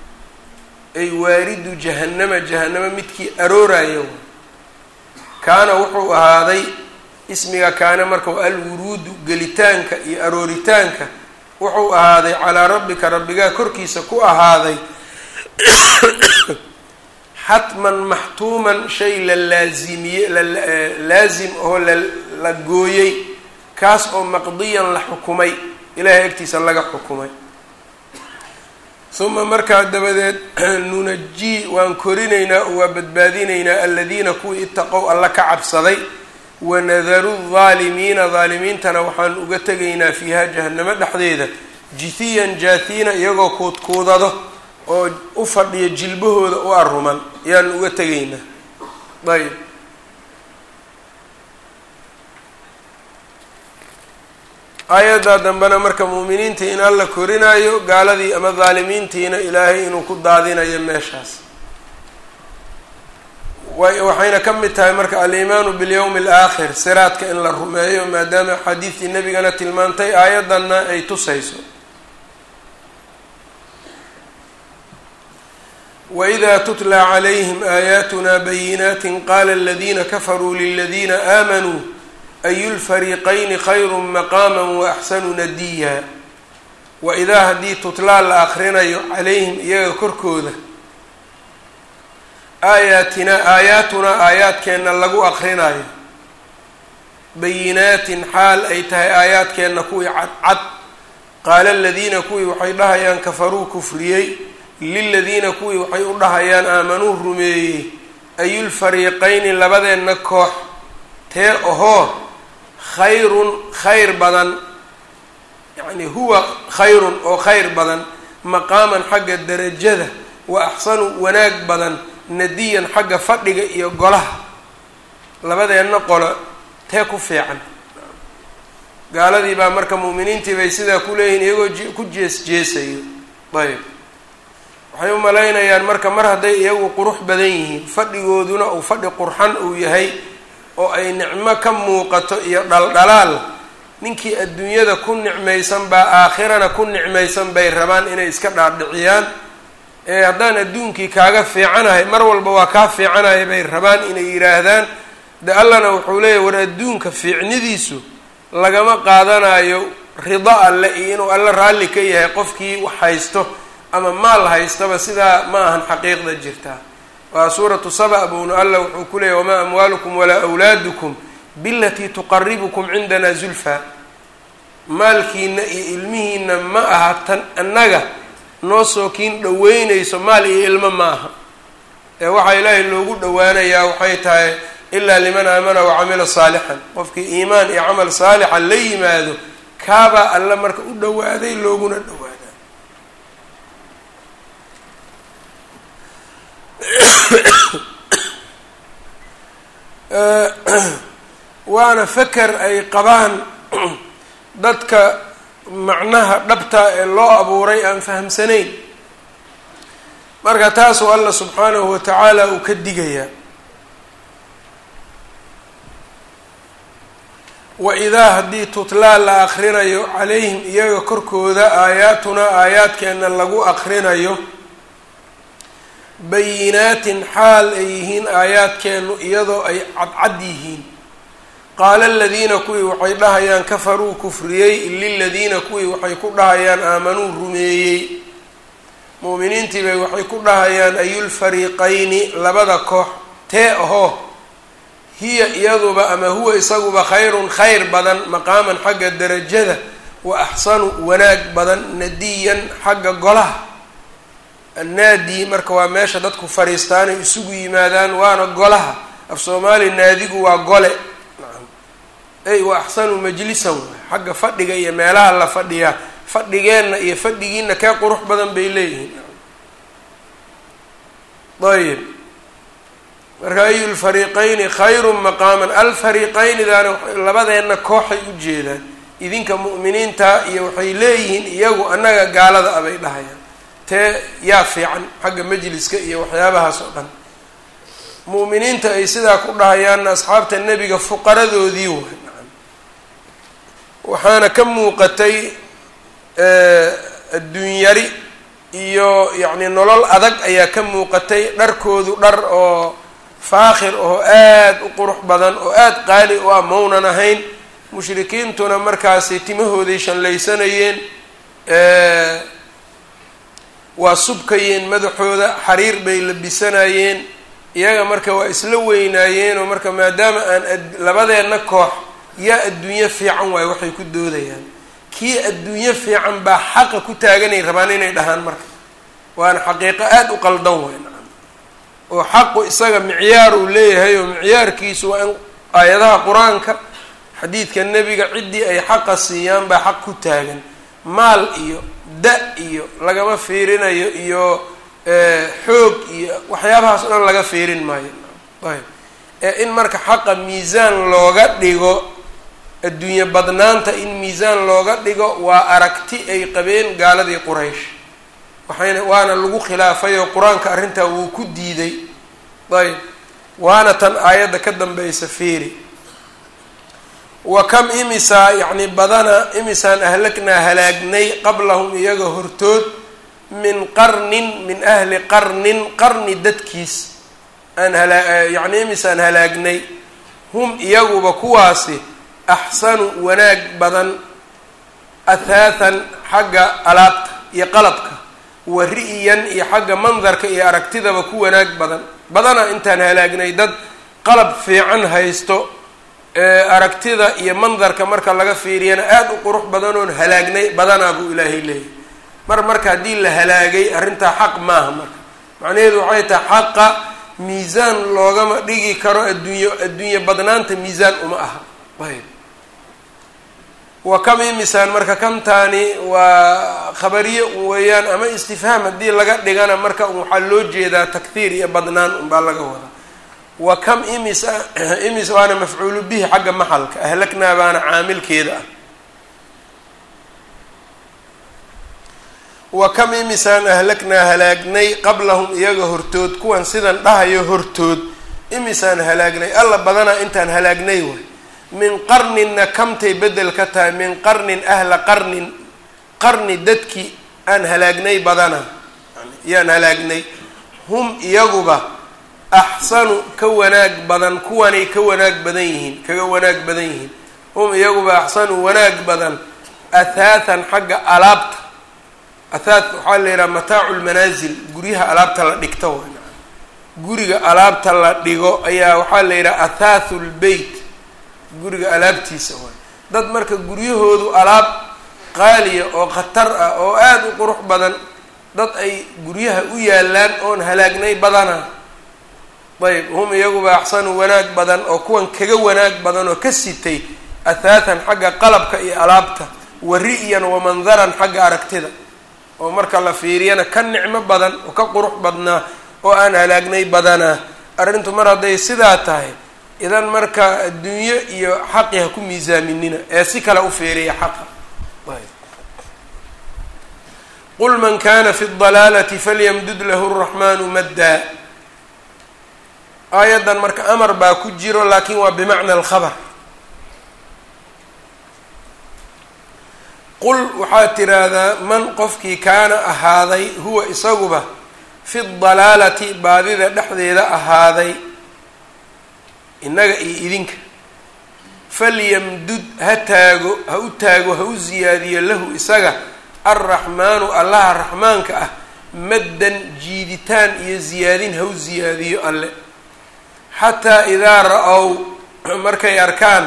ay waaridu jahannama jahannama midkii aroorayo kaana wuxuu ahaaday ismiga kaana marka alwuruudu gelitaanka iyo arooritaanka wuxuu ahaaday calaa rabbika rabbigaa korkiisa ku ahaaday xatman maxtuuman shay la laazimiye lalaazim oo la gooyey kaas oo maqdiyan la xukumay ilaahay agtiisa laga xukumay uma markaa dabadeed nunajii waan korinaynaa oo waa badbaadinaynaa aladiina kuwii itaqow alla ka cabsaday wanadaru daalimiina daalimiintana waxaan uga tegaynaa fiiha jahanamo dhexdeeda jithiyan jaathiina iyagoo kuudkuudado oo u fadhiya jilbahooda u aruman ayaan uga tegaynaa ayb aayaddaa dambena marka muuminiintii in alla korinaayo gaaladii ama daalimiintiina ilaahay inuu ku daadinayo meeshaas waxayna ka mid tahay marka alimaanu bilyawmi alaakhir siraadka in la rumeeyo maadaama xadiidtii nebigana tilmaantay aayaddanna ay tusayso waإida tutla calayhim aayaatuna bayinaati qaala aladiina kafaruu liladiina aamanuu ayu lfariiqayni khayru maqaama waaxsanu nadiya waidaa haddii tutlaa la akrinayo calayhim iyaga korkooda aayaatinaa aayaatunaa aayaadkeenna lagu akrinayo bayinaatin xaal ay tahay aayaadkeenna kuwii cadcad qaala aladiina kuwii waxay dhahayaan kafaruu kufriyey liladiina kuwii waxay u dhahayaan aamanuu rumeeyey ayulfariiqayni labadeenna koox tee ohoo khayrun khayr badan yacni huwa khayrun oo khayr badan maqaaman xagga derajada wa axsanu wanaag badan nadiyan xagga fadhiga iyo golaha labadeenna qolo tee ku fiican gaaladii baa marka mu'miniintii bay sidaa ku leeyihin iyagoo ku jees jeesayo ayb waxay u malaynayaan marka mar hadday iyagu qurux badan yihiin fadhigooduna uu fadhi qurxan uu yahay oo ay nicmo ka muuqato iyo dhaldhalaal ninkii adduunyada ku nicmaysan baa aakhirana ku nicmaysan bay rabaan inay iska dhaadhiciyaan ee haddaan adduunkii kaaga fiicanahay mar walba waa kaa fiicanahay bay rabaan inay yidhaahdaan de allana wuxuu leeyahy war adduunka fiicnidiisu lagama qaadanayo rido alle iyo inuu alle raalli ka yahay qofkii wax haysto ama maal haystaba sidaa ma ahan xaqiiqda jirtaa waa suuratu saba buunu alla wuxuu ku leeyahy wamaa amwaalukum walaa awlaadukum bilatii tuqaribukum cindana zulfa maalkiina iyo ilmihiina ma aha tan annaga noo soo kiin dhaweynayso maal iyo ilmo ma aha ee waxaa ilaahay loogu dhowaanayaa waxay tahay ilaa liman aamana wacamila saalixan qofkii iimaan iyo camal saalixa la yimaado kaabaa alle marka u dhowaaday looguna dhowaadaa waana feker ay qabaan dadka macnaha dhabta ee loo abuuray aan fahamsanayn marka taasoo alla subxaanahu watacaala uu ka digayaa wa idaa haddii tutlaa la akrinayo calayhim iyaga korkooda aayaatunaa aayaadkeenna lagu akrinayo bayinaatin xaal ay yihiin aayaadkeennu iyadoo ay cadcad yihiin qaala aladiina kuwii waxay dhahayaan kafaruu kufriyey liladiina kuwii waxay ku dhahayaan aamanuu rumeeyey mu'miniintii bay waxay ku dhahayaan ayulfariiqayni labada koox tee ahoo hiya iyaduba ama huwa isaguba khayrun khayr badan maqaaman xagga derajada wa axsanu wanaag badan nadiyan xagga golaha annaadi marka waa meesha dadku fariistaanay isugu yimaadaan waana golaha af soomaali naadigu waa gole nacam ey wa axsanu majlisan waay xagga fadhiga iyo meelaha la fadhiyaa fadhigeenna iyo fadhigiina kee qurux badan bay leeyihiin ayib marka ayu lfariiqayni khayrun maqaaman alfariiqaynidaana labadeenna kooxay u jeedaan idinka mu'miniinta iyo waxay leeyihiin iyagu annaga gaalada abay dhahayaan tee yaa fiican xagga majliska iyo waxyaabahaas oo dhan mu'miniinta ay sidaa ku dhahayaanna asxaabta nebiga fuqaradoodii waay nacam waxaana ka muuqatay adduunyari iyo yacni nolol adag ayaa ka muuqatay dharkoodu dhar oo faakhir oo aada u qurux badan oo aada qaali u ah maunan ahayn mushrikiintuna markaasi timahooday shallaysanayeen waa subkayeen madaxooda xariir bay labisanayeen iyaga marka waa isla weynaayeen oo marka maadaama aan labadeenna koox yaa adduunyo fiican waayo waxay ku doodayaan kii adduunyo fiican baa xaqa ku taaganay rabaan inay dhahaan marka waana xaqiiqo aada u qaldan way nacam oo xaqu isaga micyaar uu leeyahay oo micyaarkiisu waa in aayadaha qur-aanka xadiidka nebiga ciddii ay xaqa siiyaan baa xaq ku taagan maal iyo da iyo lagama fiirinayo iyo xoog iyo waxyaabahaas o dhan laga fiirin maayo ayb ee in marka xaqa miisaan looga dhigo adduunye badnaanta in miisaan looga dhigo waa aragti ay qabeen gaaladii quraysh waxayna waana lagu khilaafay oo qur-aanka arrintaa wuu ku diiday ayb waana tan aayadda ka dambaysa fiiri wa kam imisaa yacni badana imisaan ahlagnaa halaagnay qablahum iyaga hortood min qarnin min ahli qarnin qarni dadkiis aan halaa yacni imisaan halaagnay hum iyaguba kuwaasi axsanu wanaag badan athaathan xagga alaabta iyo qalabka wa ri'yan iyo xagga mandarka iyo aragtidaba ku wanaag badan badana intaan halaagnay dad qalab fiican haysto aragtida iyo mandarka marka laga fiiriyana aada u qurux badanoon halaagnay badanaa buu ilaahay leeyahy mar marka haddii la halaagay arrintaa xaq maaha marka macnaheedu waxay tahay xaqa miisaan loogama dhigi karo adduunye adduunye badnaanta miisaan uma aha ayb wa kam imisaan marka kamtaani waa khabariye un weeyaan ama istifhaam haddii laga dhigana marka waxaa loo jeedaa takhiir iyo badnaan unbaa laga wadaa wa kam imisa imis waana mafcuulu bihi xagga maxalka ahlaknaa baana caamilkeeda ah wa kam imisaan ahlaknaa halaagnay qablahum iyaga hortood kuwan sidan dhahayo hortood imisaan halaagnay alla badanaa intaan halaagnay way min qarninna kamtay bedel ka tahay min qarnin ahla qarnin qarni dadkii aan halaagnay badana yaan halaagnay hum iyaguba axsanu ka wanaag badan kuwanay ka wanaag badan yihiin kaga wanaag badan yihiin hum iyaguba axsanu wanaag badan athaathan xagga alaabta athaat waxaa la yidhaha mataacu lmanaasil guryaha alaabta la dhigto guriga alaabta la dhigo ayaa waxaa la yidhaha athaathu lbeyt guriga alaabtiisa waay dad marka guryahoodu alaab qaaliya oo khatar ah oo aada u qurux badan dad ay guryaha u yaalaan oon halaagnay badana ayb hum iyaguba axsanu wanaag badan oo kuwan kaga wanaag badan oo ka sitay athaathan xagga qalabka iyo alaabta wa ri'yan wa mandaran xagga aragtida oo marka la fiiriyana ka nicmo badan oo ka qurux badnaa oo aan halaagnay badanaa arrintu mar hadday sidaa tahay idan marka adduunyo iyo xaqi ha ku miisaaminina ee si kale u fiiriya xaqa qul man kana fi اdalaalati falyamdud lahu الraxmanu maddaa aayaddan marka amar baa ku jiro laakin waa bimacna alkhabar qul waxaad tiraahdaa man qofkii kaana ahaaday huwa isaguba fi dalaalati baadida dhexdeeda ahaaday innaga iyo idinka falyamdud ha taago ha u taago ha u siyaadiyo lahu isaga alraxmaanu allaha raxmaanka ah maddan jiiditaan iyo ziyaadin ha u siyaadiyo alle xataa idaa ra-ow markay arkaan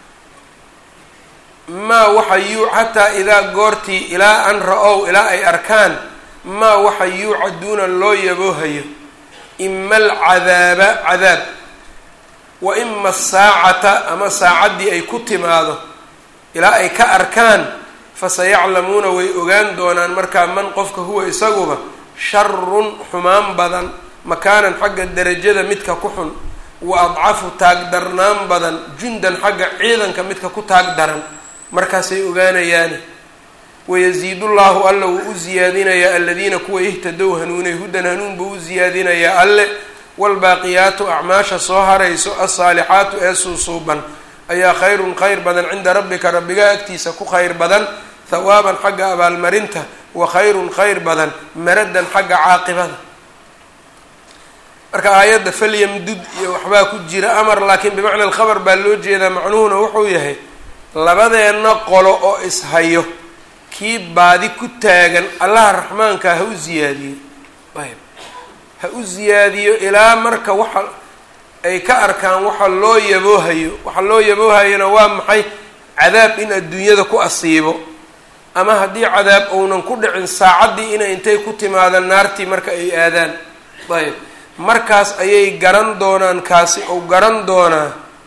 maa waxa yuu xataa idaa goortii ilaa an ra-ow ilaa ay arkaan maa waxa yuucaduuna loo yaboohayo ima alcadaaba cadaab wa ima asaacata ama saacaddii ay ku timaado ilaa ay ka arkaan fasayaclamuuna way ogaan doonaan markaa man qofka huwa isaguba sharun xumaan badan makaanan xagga derajada midka ku xun wa adcafu taagdarnaan badan jundan xagga ciidanka midka ku taag daran markaasay ogaanayaani wayasiidu llahu alla wuu u siyaadinayaa aladiina kuwa ihtadow hanuunay hudan hanuun buu u siyaadinayaa alle waalbaaqiyaatu acmaasha soo harayso alsaalixaatu ee suusuuban ayaa khayrun khayr badan cinda rabbika rabbiga agtiisa ku khayr badan hawaaban xagga abaalmarinta wa khayrun khayr badan maradan xagga caaqibada marka aayadda falyamdud iyo waxbaa ku jira amar laakiin bimacna alkhabar baa loo jeedaa macnuhuna wuxuu yahay labadeenna qolo oo ishayo kii baadi ku taagan allaha raxmaanka ha u ziyaadiyo ayb ha u ziyaadiyo ilaa marka waxa ay ka arkaan waxa loo yaboohayo waxa loo yaboohayona waa maxay cadaab in adduunyada ku asiibo ama haddii cadaab ounan ku dhicin saacaddii inay intay ku timaadaan naartii marka ay aadaan ayb markaas ayay garan doonaan kaasi ou garan doonaa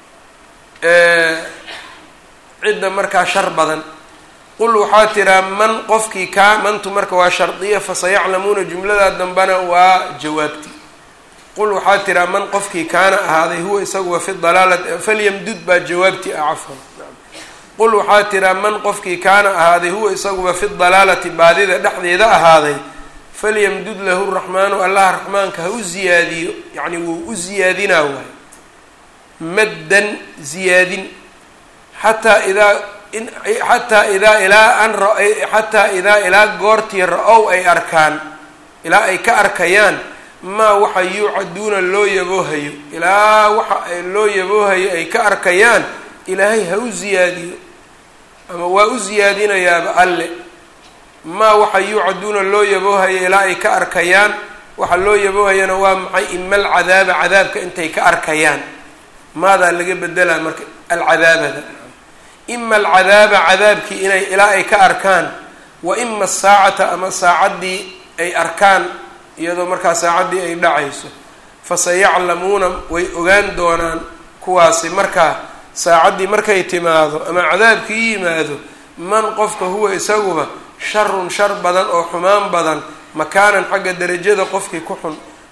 cidda markaa shar badan qul waxaa tiraa man qofkii kaa mantu marka waa shardiya fasayaclamuuna jumladaa dambana waa jawaabti qul waxaa tiraa man qofkii kaana ahaaday huwa isaguwa fi dalaalati falyamdud baa jawaabti ah cafwan qul waxaa tiraa man qofkii kaana ahaaday huwa isaguba fi dalaalati baadida dhexdeeda ahaaday falyamdud lahu raxmaanu allaha raxmaanka ha u ziyaadiyo yacni wuu u ziyaadinaa waay maddan ziyaadin xataa idaa xataa idaa ilaa an xataa idaa ilaa goortii ra-ow ay arkaan ilaa ay ka arkayaan maa waxa yuucaduuna loo yaboohayo ilaa waxa loo yaboohayo ay ka arkayaan ilaahay ha u ziyaadiyo ama waa u ziyaadinayaaba alle maa waxa yuucaduuna loo yaboohayo ilaa ay ka arkayaan waxa loo yaboohayana waa maxay ima alcadaaba cadaabka intay ka arkayaan maadaa laga bedelaa marka alcadaabada ima alcadaaba cadaabkii inay ilaa ay ka arkaan wa ima asaacata ama saacaddii ay arkaan iyadoo markaa saacaddii ay dhacayso fasayaclamuuna way ogaan doonaan kuwaasi markaa saacaddii markay timaado ama cadaabkii yimaado man qofka huwa isaguba sharun shar badan oo xumaan badan makaanan xagga derajada qofkii ku xun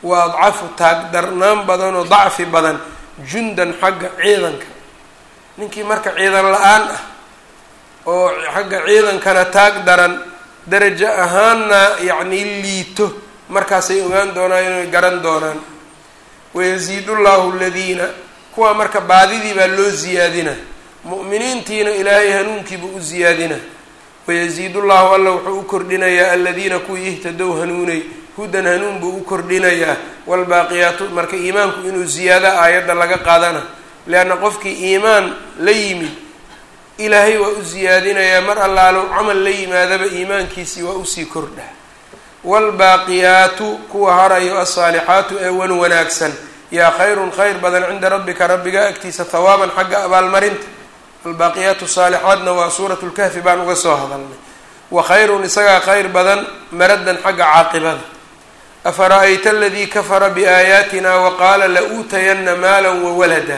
wa adcafu taagdarnaan badan oo dacfi badan jundan xagga ciidanka ninkii marka ciidan la-aan ah oo xagga ciidankana taag daran darajo ahaanna yacnii liito markaasay ogaan doonaan inay garan doonaan wayasiidu llahu aladiina kuwaa marka baadidii baa loo ziyaadina mu'miniintiina ilaahay hanuunkiiba u ziyaadina wayasiidu llahu alla wuxuu u kordhinayaa aladiina kuwii ihtadow hanuunay hudan hanuun buu u kordhinayaa waalbaaqiyaatu marka iimaanku inuu ziyaada aayadda laga qaadana leanna qofkii iimaan la yimid ilaahay waa u ziyaadinayaa mar allaalo camal la yimaadaba iimaankiisii waa usii kordha waalbaaqiyaatu kuwa harayo alsaalixaatu ee wan wanaagsan yaa khayrun khayr badan cinda rabbika rabbiga agtiisa hawaaban xagga abaalmarinta albaaqiyaatu saalixaadna waa suuratu lkahfi baan uga soo hadalnay wa khayrun isagaa khayr badan maradan xagga caaqibada afara-ayta aladii kafara biaayaatina waqaala la-uutayanna maala wawalada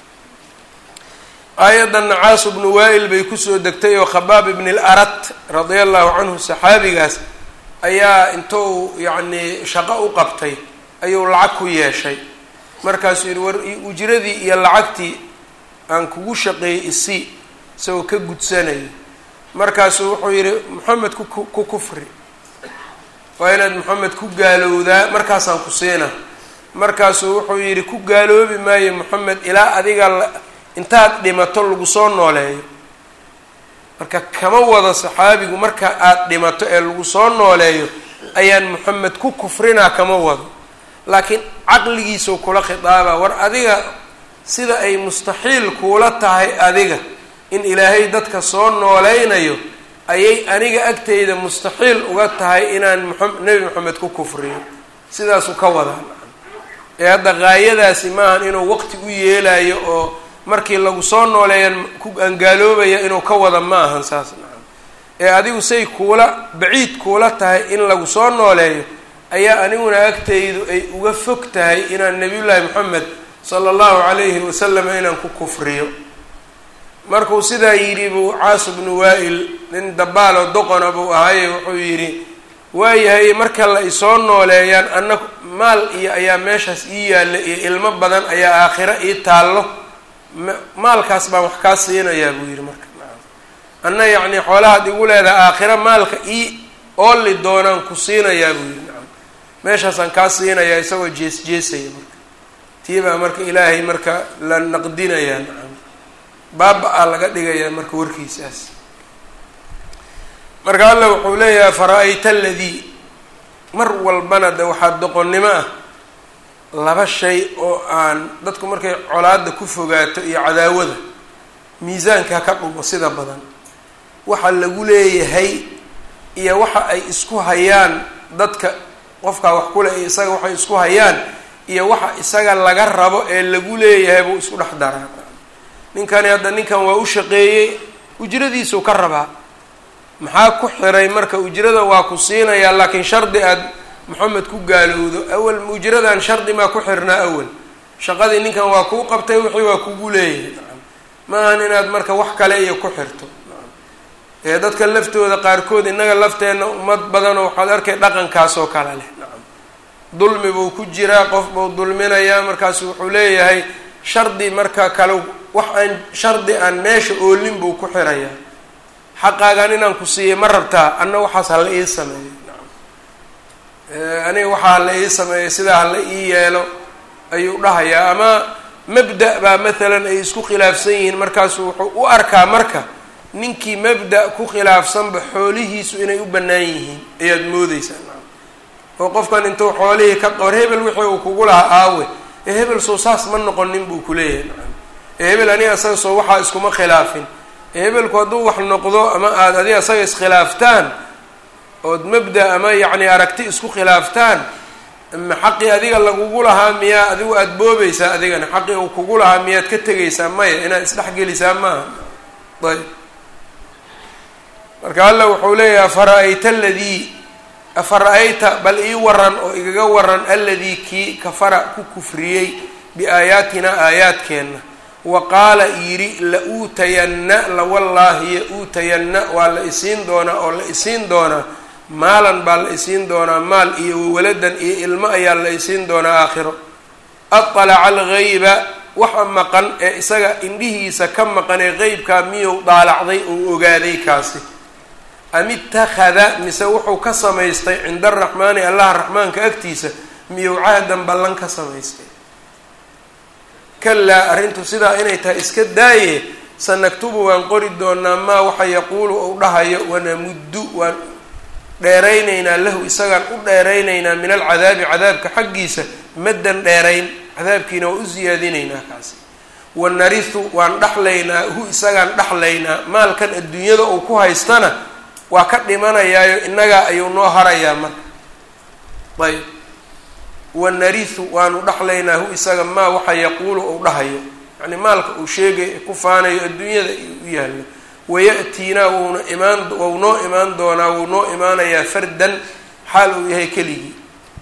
aayaddan nacaasu bnu waa-il bay kusoo degtay oo khabaab ibni larat radia allahu canhu saxaabigaas ayaa intou yacnii shaqo u qabtay ayuu lacag ku yeeshay markaasuu yihi war ujradii iyo lacagtii aan kugu shaqeeyey isii isagoo ka gudsanaya markaasuu wuxuu yihi moxamed ku ku kufri waa inaad moxamed ku gaalowdaa markaasaan ku siina markaasuu wuxuu yidhi ku gaaloobi maayo moxamed ilaa adiga intaad dhimato lagu soo nooleeyo marka kama wado saxaabigu marka aada dhimato ee lagu soo nooleeyo ayaan moxamed ku kufrinaa kama wado laakiin caqligiisuu kula khitaaba war adiga sida ay mustaxiil kuula tahay adiga in ilaahay dadka soo nooleynayo ayay aniga agteyda mustaxiil uga tahay inaan maa nebi moxamed ku kufriyo sidaasuu ka wadaa ee hadda gaayadaasi maahan inuu waqti u yeelayo oo markii lagu soo nooleeyan ku angaaloobaya inuu ka wada ma ahan saas nacam ee adigu say kuula baciid kuula tahay in lagu soo nooleeyo ayaa aniguna agtaydu ay uga fog tahay inaan nabiyullaahi moxamed sala allahu calayhi wasalam inaan ku kufriyo markuu sidaa yidhi buu caasu bnu waa-il nin dabaaloo doqona buu ahaaye wuxuu yidhi waayahay marka la isoo nooleeyaan anna maal iyo ayaa meeshaas ii yaalla iyo ilmo badan ayaa aakhiro ii taallo maalkaas baan wax kaa siinayaa buu yidhi marka anna yacnii xoolahaad igu leedahay aakhiro maalka ii oolli doonaan ku siinayaa buu yidhi nacam meeshaasaan kaa siinayaa isagoo jees jeesaya marka tii baa marka ilaahay marka la naqdinayaa nacam baaba-a laga dhigayaa marka warkiisaas marka alla wuxuu leeyahay fara-ayta aladii mar walbana de waxaa doqonnimo ah laba shay oo aan dadku markay colaada ku fogaato iyo cadaawada miisaanka ha ka dhumo sida badan waxa lagu leeyahay iyo waxa ay isku hayaan dadka qofkaa wax kule iyo isaga waxay isku hayaan iyo waxa isaga laga rabo ee lagu leeyahay buu isku dhex daraa ninkani hadda ninkan waa u shaqeeyey ujradiisuu ka rabaa maxaa ku xiray marka ujrada waa ku siinayaa laakiin shardi aad moxamed ku gaalowdo awal ujradan shardi maa ku xirnaa awal shaqadii ninkan waa kuu qabtay wixii waa kugu leeyahay ma ahan inaad marka wax kale iyo ku xirto ee dadka laftooda qaarkood innaga lafteenna ummad badanoo waxaad arkay dhaqankaas oo kale leh nacam dulmi buu ku jiraa qof buu dulminayaa markaasu wuxuu leeyahay shardi marka kale wax aan shardi aan meesha oolin buu ku xirayaa xaqaagan inaan ku siiyay ma rabtaa anna waxaas hala ii sameeyo nacam aniga waxaa hala ii sameeyo sidaa hala ii yeelo ayuu dhahayaa ama mabda' baa mathalan ay isku khilaafsan yihiin markaasu wuxuu u arkaa marka ninkii mabda' ku khilaafsanba xoolihiisu inay u bannaan yihiin ayaad moodeysaa nacam oo qofkan intuu xoolihii ka qor hebel wixii uu kugu lahaa aawe ee hebel soo saas ma noqonin buu kuleeyahay nacam ee hebel aniga asaga soo waxaa iskuma khilaafin ee hebelku hadduu wax noqdo ama aada adiga asaga iskhilaaftaan ood mabda ama yacni aragti isku khilaaftaan ma xaqii adiga lagugu lahaa miyaa adigu aada boobaysaa adigana xaqii uu kugu lahaa miyaad ka tegaysaa maya inaad isdhexgelisaa maaha ayb marka alla wuxuu leeyahay afara-ayta aladii afara-ayta bal ii waran oo igaga waran aladii kii kafara ku kufriyey biaayaatina aayaadkeenna wa qaala yidhi la-uutayanna lawallaahi ya-uutayanna waa la isiin doonaa oo la isiin doonaa maalan baa la isiin doonaa maal iyo wawaladan iyo ilmo ayaa la isiin doonaa aakhiro adalaca algayba waxa maqan ee isaga indhihiisa ka maqan ee qeybkaa miyuu daalacday ou ogaaday kaasi am ittakhada mise wuxuu ka samaystay cinda araxmaani allaha raxmaanka agtiisa miyuu cahdan ballan ka samaystay kalaa arrintu sidaa inay tahay iska daaye sanaktubu waan qori doonaa maa waxa yaquulu ou dhahayo wanamuddu waan dheeraynaynaa lahu isagaan u dheeraynaynaa min alcadaabi cadaabka xaggiisa maddan dheerayn cadaabkiina waa u siyaadinaynaa kaasi wanarisu waan dhaxlaynaa hu isagaan dhaxlaynaa maalkan adduunyada uu ku haystana waa ka dhimanayaayo innagaa ayuu noo harayaa marka ayb wanarisu waanu dhaxlaynaa hu isaga maa waxa yaquulu ou dhahayo yani maalka uu sheegay ku faanayo adduunyada u yaallo waya'tiinaa wuna imaan wou noo imaan doonaa wuu noo imaanayaa fardan xaal uu yahay keligii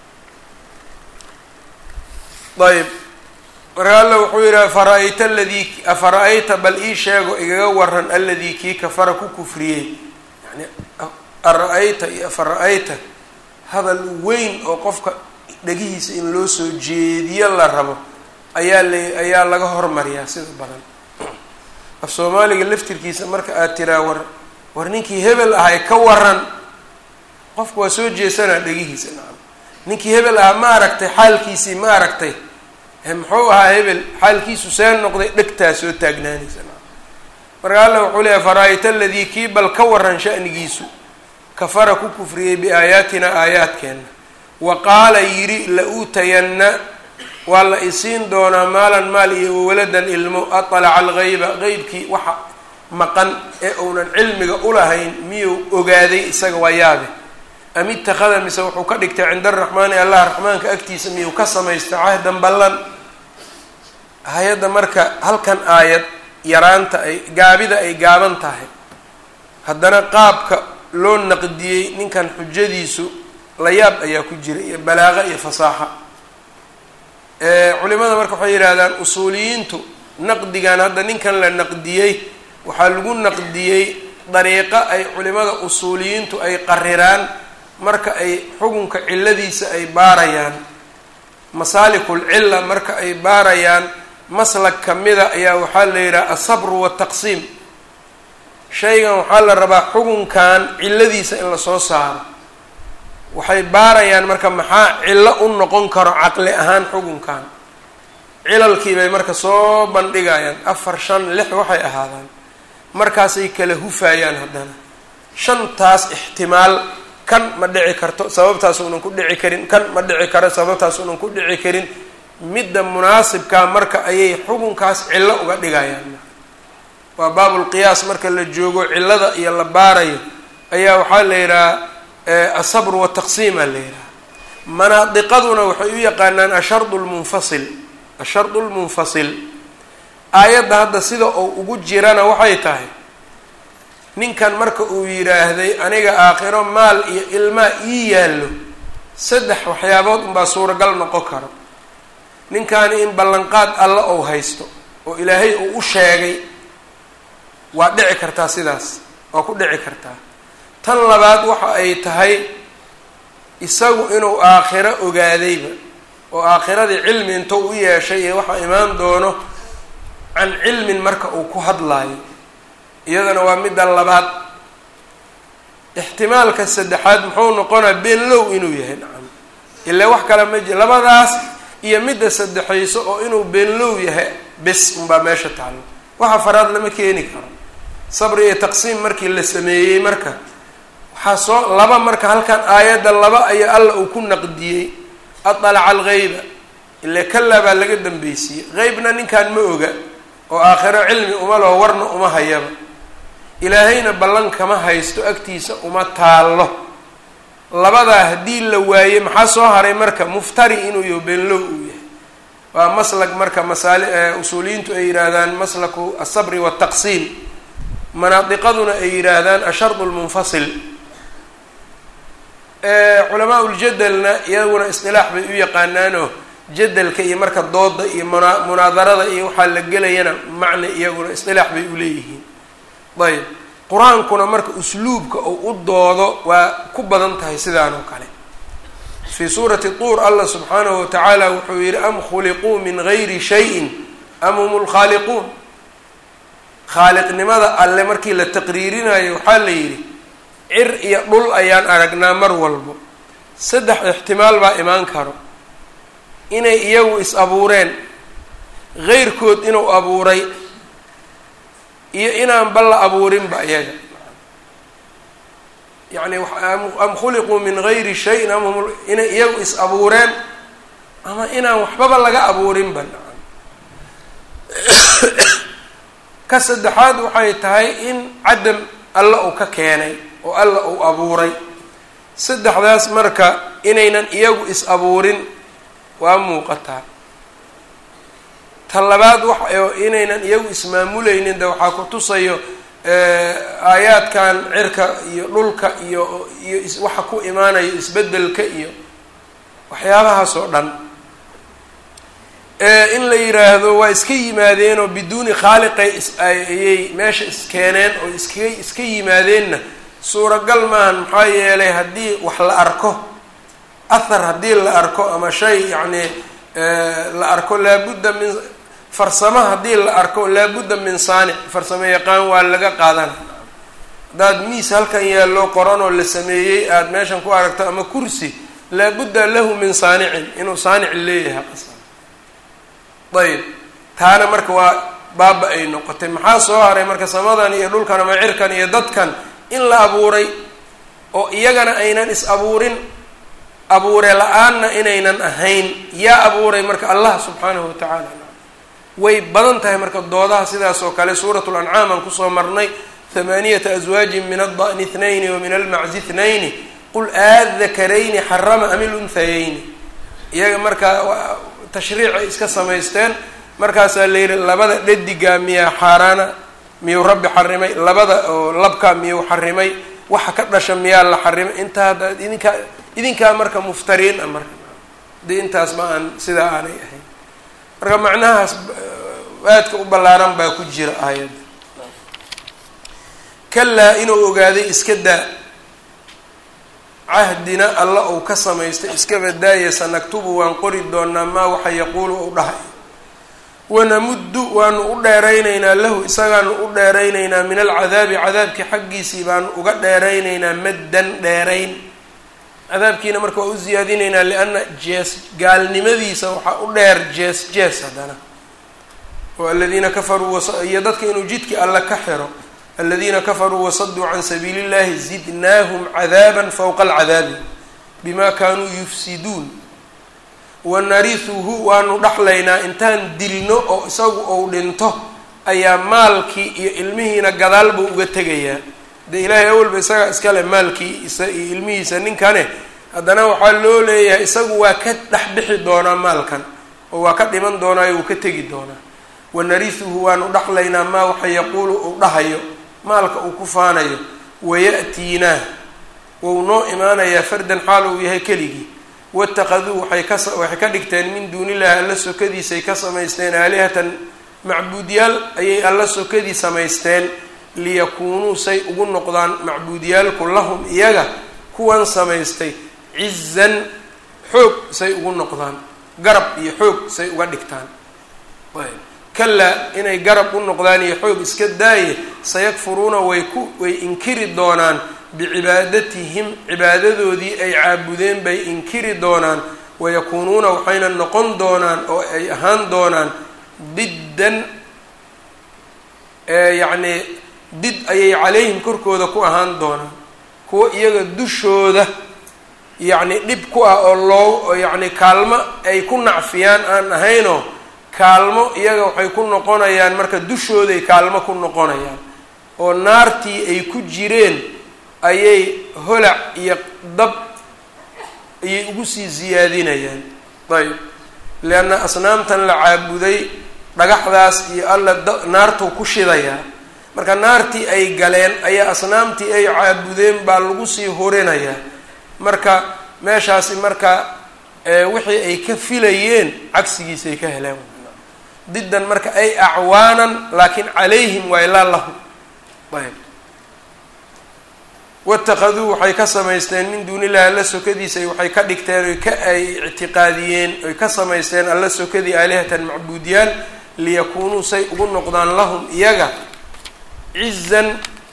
ayb marka alla wuxuu yidhi afara-ayta aladii afara-ayta bal ii sheego igaga waran aladii kii kafara ku kufriyey yani ara-ayta iyo afara-ayta hadal weyn oo qofka dhegihiisa in loo soo jeediyo la rabo ayaa la ayaa laga hormariyaa sida badan af soomaaliga laftirkiisa marka aad tiraa war war ninkii hebel ahay ka waran qofku waa soo jeesanaa dhegihiisa nacam ninkii hebel ahaa ma aragtay xaalkiisii ma aragtay muxuu ahaa hebel xaalkiisu see noqday dhegtaa soo taagnaanaysa nacam marka alla wuxuu leeyahy fara-ayta aladii kii bal ka waran sha'nigiisu kafara ku kufriyey biaayaatina aayaadkeenna wa qaala yidhi la-uutayanna waa la isiin doonaa maalan maal iyo wawaladan ilmo atalaca algayba qeybkii waxa maqan ee uunan cilmiga ulahayn miyuu ogaaday isaga waa yaabe am ittakhada mise wuxuu ka dhigtay cinda araxmaani allah raxmaanka agtiisa miyuu ka samaystay cahdan ballan hay-adda marka halkan aayad yaraanta ay gaabida ay gaaban tahay haddana qaabka loo naqdiyey ninkan xujadiisu la yaab ayaa ku jira iyo balaaqa iyo fasaaxa culimada marka waxay yidhaahdaan usuuliyiintu naqdigan hadda ninkan la naqdiyey waxaa lagu naqdiyey dariiqo ay culimada usuuliyiintu ay qariraan marka ay xukunka ciladiisa ay baarayaan masaalikul cilla marka ay baarayaan maslag kamida ayaa waxaa la yidhaha asabru wataqsiim shaygan waxaa la rabaa xukunkan ciladiisa in lasoo saaro waxay baarayaan marka maxaa cillo u noqon karo caqli ahaan xukunkan cilalkii bay marka soo bandhigayaan afar shan lix waxay ahaadaan markaasay kala hufayaan haddana shantaas ixtimaal kan ma dhici karto sababtaas unan ku dhici karin kan ma dhici karo sababtaas unan ku dhici karin midda munaasibkaa marka ayay xukunkaas cillo uga dhigayaan waa baabulqiyaas marka la joogo cillada iyo la baarayo ayaa waxaa la yidhaha asabr wataqsiima la yidhaha manaadiqaduna waxay u yaqaanaan ashardu lmunfasil ashardu lmunfasil aayadda hadda sida uu ugu jirana waxay tahay ninkan marka uu yidhaahday aniga aakhiro maal iyo ilmaa ii yaallo saddex waxyaabood unbaa suuragal noqon karo ninkaani in ballanqaad alla ou haysto oo ilaahay uu u sheegay waa dhici kartaa sidaas waa ku dhici kartaa tan labaad waxa ay tahay isagu inuu aakhiro ogaadayba oo aakhiradii cilmi intuu u yeeshay iyo waxaa imaan doono can cilmin marka uu ku hadlaayo iyadana waa midda labaad ixtimaalka saddexaad muxuu noqonaa beenlow inuu yahay nacam ilaa wax kale ma jir labadaas iyo midda saddexayso oo inuu beenlow yahay bes unbaa meesha taallo waxa faraad lama keeni karo sabri iyo taqsiim markii la sameeyey marka waxaa soo laba marka halkan aayadda laba ayaa alla uu ku naqdiyey adalaca algeyba ile kalaa baa laga dambeysiyey qeybna ninkan ma oga oo aakhiro cilmi uma laho warna uma hayaba ilaahayna ballan kama haysto agtiisa uma taallo labadaa haddii la waaye maxaa soo haray marka muftari inuu yaho beenlow uu yahay waa maslak marka masaali usuuliyiintu ay yidhaahdaan maslaku asabri wataqsiim manaadiqaduna ay yidhaahdaan ashardu lmunfasil culamaa uljadelna iyaguna isqilaax bay u yaqaanaanoo jadalka iyo marka dooda iyo muna munaadarada iyo waxaa la gelayana macna iyaguna isqilaax bay uleeyihiin ayb qur-aankuna marka usluubka uu u doodo waa ku badan tahay sidaan oo kale fii suurati tuur allah subxaanahu watacaala wuxuu yihi am khuliquu min gayri shayin am hum lkhaaliquun khaaliqnimada alle markii la taqriirinayo waxaa la yidhi cir iyo dhul ayaan aragnaa mar walbo saddex ixtimaal baa imaan karo inay iyagu is abuureen heyrkood inuu abuuray iyo inaan ba la abuurinba iyaga yacni am khuliquu min gayri shayin am hum inay iyagu is abuureen ama inaan waxbaba laga abuurinba ka saddexaad waxay tahay in cadam alla uu ka keenay oo alla uu abuuray saddexdaas marka inaynan iyagu is abuurin waa muuqataa ta labaad wa inaynan iyagu ismaamuleynin de waxaa ku tusayo aayaadkan cirka iyo dhulka iyo iyo waxa ku imaanayo isbedelka iyo waxyaabahaas oo dhan in la yiraahdo waa iska yimaadeen oo biduuni khaaliqay ayay meesha iskeeneen oo iska iska yimaadeenna suuragal maahan maxaa yeelay haddii wax la arko athar haddii la arko ama shay yacni la arko laabudda min farsamo haddii la arko laabudda min saanic farsamo yaqaan waa laga qaadana haddaad miis halkan yaallo qoran oo la sameeyey aada meeshan ku aragto ama kursi laabudda lahu min saanicin inuu saanic leeyahay qasab ayb taana marka waa baaba ay noqotay maxaa soo haray marka samadan iyo dhulkan ama cirkan iyo dadkan in la abuuray oo iyagana aynan is abuurin abuure la-aanna inaynan ahayn yaa abuuray marka allah subxaanahu watacaala way badan tahay marka doodaha sidaas oo kale suuratu lancaam aan kusoo marnay hamaaniyata aswaajin min alda'ni ithnayni wa min almaczi ithnayni qul aadakarayni xarama am ilunhayeyni iyaga marka tashriicay iska samaysteen markaasaa la yihi labada dhadigaa miyaa xaaraana miyuu rabbi xarimay labada oo labkaa miyuu xarimay waxa ka dhasha miyaa la xarimay intaa hadda idinkaa idinkaa marka muftariin ah marka dee intaas ma aan sidaa aanay ahayn marka macnahaas aadka u ballaaran baa ku jira aayadda kalaa inuu ogaaday iska daa cahdina alla uu ka samaystay iska badaaya sanaktubu waan qori doonaa maa waxa yaquulu uu dhahay wanamuddu waanu u dheeraynaynaa lahu isagaanu u dheeraynaynaa min alcadaabi cadaabkii xaggiisii baanu uga dheeraynaynaa maddan dheerayn cadaabkiina marka waa u ziyaadinaynaa lianna jees gaalnimadiisa waxaa u dheer jees jees haddana oo aladiina kafaruu iyo dadka inuu jidkii alla ka xiro aladiina kafaruu wasaduu can sabiili اllahi zidnaahum cadaaba fowqa alcadaabi bima kaanuu yufsiduun wanarihuhu waanu dhaxlaynaa intaan dilno oo isagu ou dhinto ayaa maalkii iyo ilmihiina gadaal buu uga tegayaa dee ilaahay awalba isagaa iskale maalkii isa iyo ilmihiisa ninkane haddana waxaa loo leeyahay isagu waa ka dhex bixi doonaa maalkan oo waa ka dhiman doonaayo uu ka tegi doonaa wanarihuhu waanu dhaxlaynaa maa waxa yaquulu uu dhahayo maalka uu ku faanayo waya'tiinaa wou noo imaanayaa fardan xaal uu yahay keligii watakaduu waxay ka waxay ka dhigteen min duunillahi alla sokadiisay ka samaysteen aalihatan macbuudyaal ayay alla sokadii samaysteen liyakuunuu say ugu noqdaan macbuudyaalku lahum iyaga kuwan samaystay cizan xoog say ugu noqdaan garab iyo xoog say uga dhigtaan kalaa inay garab u noqdaan iyo xoog iska daaye sayakfuruuna way ku way inkiri doonaan bicibaadatihim cibaadadoodii ay caabudeen bay inkiri doonaan wayakuunuuna waxayna noqon doonaan oo ay ahaan doonaan diddan yacnii did ayay calayhim korkooda ku ahaan doonaan kuwa iyaga dushooda yacni dhib ku ah oo loo yacni kaalmo ay ku nacfiyaan aan ahaynoo kaalmo iyaga waxay ku noqonayaan marka dushooday kaalmo ku noqonayaan oo naartii ay ku jireen ayay holac iyo dab ayay ugu sii siyaadinayaan ayb leanna asnaamtan la caabuday dhagaxdaas iyo alla da naartuu ku shidayaa marka naartii ay galeen ayaa asnaamtii ay caabudeen baa lagu sii horinayaa marka meeshaasi marka wixii ay ka filayeen cagsigiisay ka heleen diddan marka ay acwaanan laakiin calayhim waa ilaa lahum ayb waitakaduu waxay ka samaysteen min duuni illahi alla sokadiisa waxay ka dhigteen oy ka ay ictiqaadiyeen oy ka samaysteen alla sokadii aalihatan macbuudyaal liyakuunuu say ugu noqdaan lahum iyaga cizan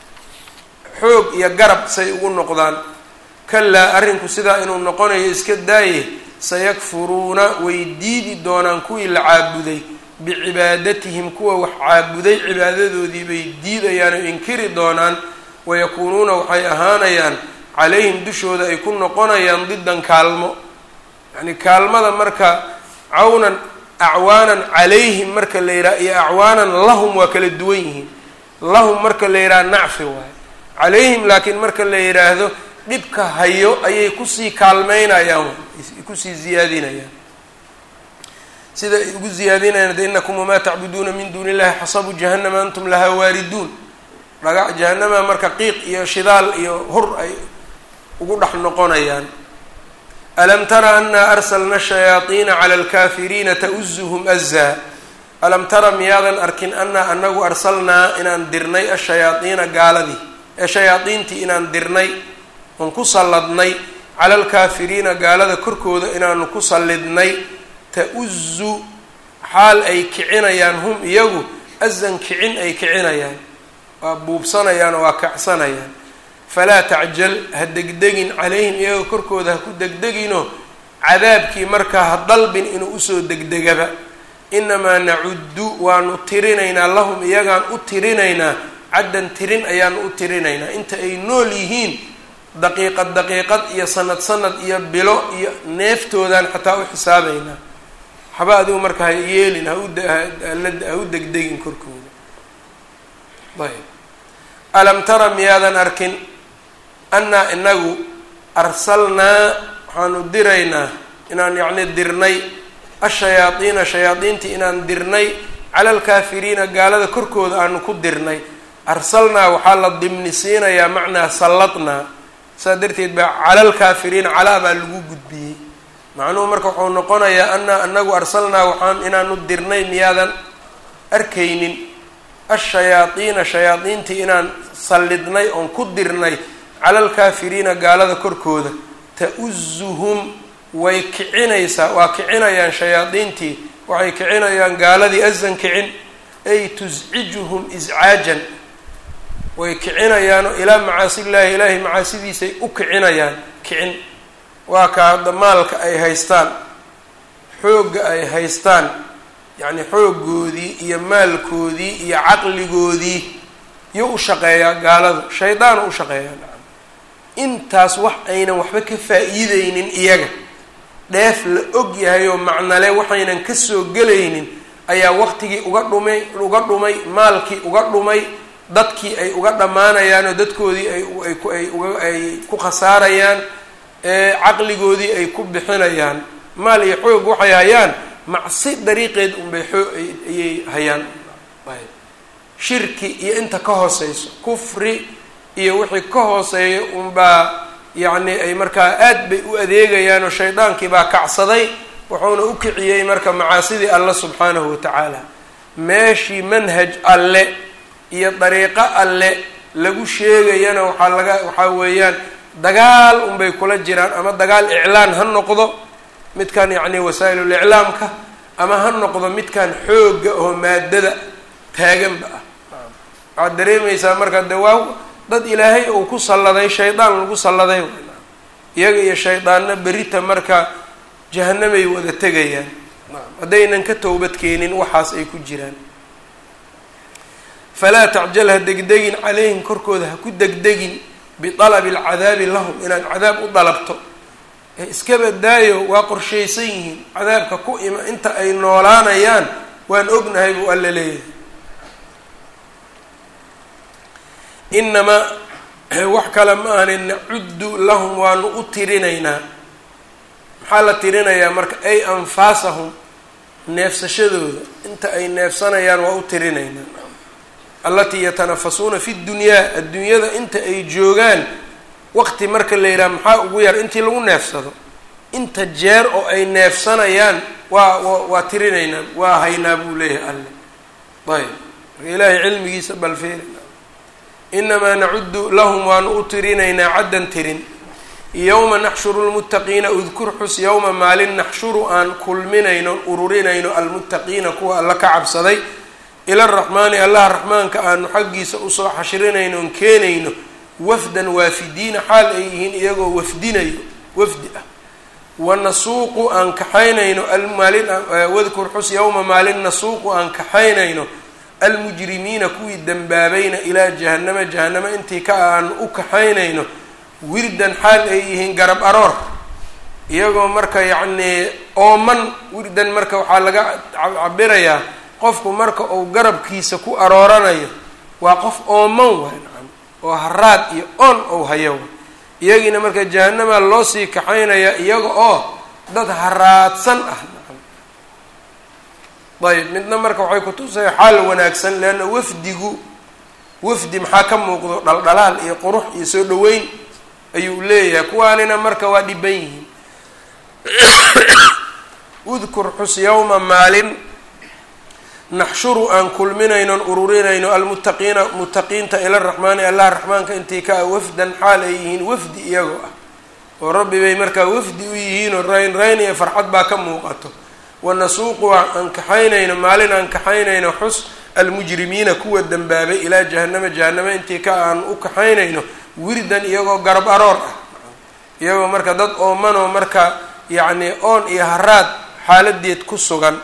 xoog iyo garab say ugu noqdaan kalaa arrinku sidaa inuu noqonayo iska daaye sayakfuruuna way diidi doonaan kuwii la caabuday bicibaadatihim kuwa wax caabuday cibaadadoodii bay diidayaan oo inkiri doonaan wayakuunuuna waxay ahaanayaan calayhim dushooda ay ku noqonayaan didan kaalmo yacni kaalmada marka cawnan acwaanan calayhim marka la yidhaha iyo acwaanan lahum waa kala duwan yihiin lahum marka la yidhaha nacfi waayo calayhim laakiin marka la yidhaahdo dhibka hayo ayay kusii kaalmeynayaan kusii ziyaadinayaan sida ay ugu ziyaadinayaan de inakum wamaa tacbuduuna min duuni illahi xasabu jahannama antum lahaa waariduun dhagac jahanama marka qiiq iyo shidaal iyo hur ay ugu dhex noqonayaan alam tara anaa arsalna shayaaiina cala alkaafiriina tauzuhum azaa alam tara miyaadan arkin anaa anagu arsalnaa inaan dirnay ashayaaiina gaaladii ee shayaadiintii inaan dirnay oon ku salladnay cala alkaafiriina gaalada korkooda inaanu ku sallidnay ta-uzu xaal ay kicinayaan hum iyagu azan kicin ay kicinayaan waa buubsanayaan oo waa kacsanayaan falaa tacjal ha degdegin calayhim iyaga korkooda ha ku degdeginoo cadaabkii markaa ha dalbin inuu usoo degdegaba inamaa nacuddu waanu tirinaynaa lahum iyagaan u tirinaynaa caddan tirin ayaanu u tirinaynaa inta ay nool yihiin daqiiqad daqiiqad iyo sanad sanad iyo bilo iyo neeftoodaan xataa u xisaabaynaa waxba adigu marka ha yeelin ha u degdegin korkooda ayb alam tara miyaadan arkin annaa inagu arsalnaa waxaanu diraynaa inaan yacni dirnay ashayaadiina shayaadiintii inaan dirnay cala alkaafiriina gaalada korkooda aanu ku dirnay arsalnaa waxaa la dimni siinayaa macnaa salladnaa saas darteed baa cala alkaafiriina calaa baa lagu gudbiyey macnuhu marka wuxuu noqonayaa annaa anagu arsalnaa waxaan inaanu dirnay miyaadan arkaynin ashayaadiina shayaadiintii inaan sallidnay oon ku dirnay cala alkaafiriina gaalada korkooda ta-uzuhum way kicinaysaa waa kicinayaan shayaadiintii waxay kicinayaan gaaladii azan kicin ay tuscijuhum iscaajan way kicinayaanoo ilaa macaasillaahi ilaahay macaasidiisay u kicinayaan kicin waa ka hadda maalka ay haystaan xoogga ay haystaan yacni xooggoodii iyo maalkoodii iyo caqligoodii yuu u shaqeeyaa gaaladu shaydaanu u shaqeeyaa intaas wax aynan waxba ka faa-iideynin iyaga dheef la og yahay oo macnale waxaynan kasoo gelaynin ayaa waqtigii uga dhumay uga dhumay maalkii uga dhumay dadkii ay uga dhammaanayaan oo dadkoodii ay ay uga ay ku khasaarayaan caqligoodii ay ku bixinayaan maal iyo xoog waxay hayaan macsi dariiqeed unbay xoo ayay hayaan shirki iyo inta ka hooseyso kufri iyo wixii ka hooseeya unbaa yacni ay markaa aad bay u adeegayaan oo shaydaankii baa kacsaday wuxuuna u kiciyey marka macaasidii alle subxaanahu watacaala meeshii manhaj alle iyo dariiqo alle lagu sheegayana waxaa laga waxaa weeyaan dagaal unbay kula jiraan ama dagaal iclaan ha noqdo midkan yacni wasaa'ilul iclaamka ama ha noqdo midkan xoogga oo maadada taaganba ah waxaad dareemaysaa marka de waa dad ilaahay uu ku salladay shaydaan lagu salladay iyaga iyo shaydaanna berita marka jahanamay wada tegayaan haddaynan ka towbad keenin waxaas ay ku jiraan falaa tacjal ha degdegin calayhim korkooda ha ku degdegin bialabi alcadaabi lahum inaad cadaab u dalabto ee iska badaayo waa qorshaysan yihiin cadaabka ku ima inta ay noolaanayaan waan ognahay buu alla leeyahay inamaa wax kale ma ahani nacuddu lahum waanu u tirinaynaa maxaa la tirinayaa marka ay anfaasahum neefsashadooda inta ay neefsanayaan waa u tirinaynaa allatii yatanafasuuna fi dunyaa adduunyada inta ay joogaan waqti marka la yidhaha maxaa ugu yar intii lagu neefsado inta jeer oo ay neefsanayaan waa waa tirinaynaa waa haynaa buu leeyahay alle ayb marka ilaahay cilmigiisa balfeeri inamaa nacudu lahum waanu u tirinaynaa caddan tirin yowma naxshuru lmuttaqiina udkur xus yowma maalin naxshuru aan kulminayno ururinayno almuttaqiina kuwa alla ka cabsaday ila raxmaani allaha raxmaanka aanu xaggiisa usoo xashrinayno on keenayno wafdan waafidiina xaal ay yihiin iyagoo wafdinayo wafdi ah wanasuuqu aan kaxaynayno maalin wadkur xus yowma maalin nasuuqu aan kaxaynayno almujrimiina kuwii dembaabayna ilaa jahanama jahanamo intii ka aanu u kaxaynayno wirdan xaal ay yihiin garab aroor iyagoo marka yacnii ooman wirdan marka waxaa laga cabirayaa qofku marka uu garabkiisa ku arooranayo waa qof ooman waay nacam oo haraad iyo oon ou hayo iyagiina marka jahanamaa loo sii kaxaynayaa iyaga oo dad haraadsan ah nacam ayb midna marka waxay kutusaya xaal wanaagsan leanna wafdigu wafdi maxaa ka muuqdo dhaldhalaal iyo qurux iyo soo dhaweyn ayuu leeyahay kuwaanina marka waa dhiban yihiin udkur xus yowma maalin naxshuru aan kulminaynon ururinayno almuttaqiina muttaqiinta ila raxmaani allah raxmaanka intii ka ah wafdan xaal ay yihiin wafdi iyagoo ah oo rabbi bay markaa wafdi u yihiinoo rayn rayn iyo farxad baa ka muuqato wanasuuqu aan kaxaynayno maalin aan kaxaynayno xus almujrimiina kuwa dembaabay ilaa jahanama jahanamo intii ka aan u kaxaynayno wirdan iyagoo garab aroor ah iyagoo marka dad oomanoo marka yacni oon iyo haraad xaaladeed ku sugan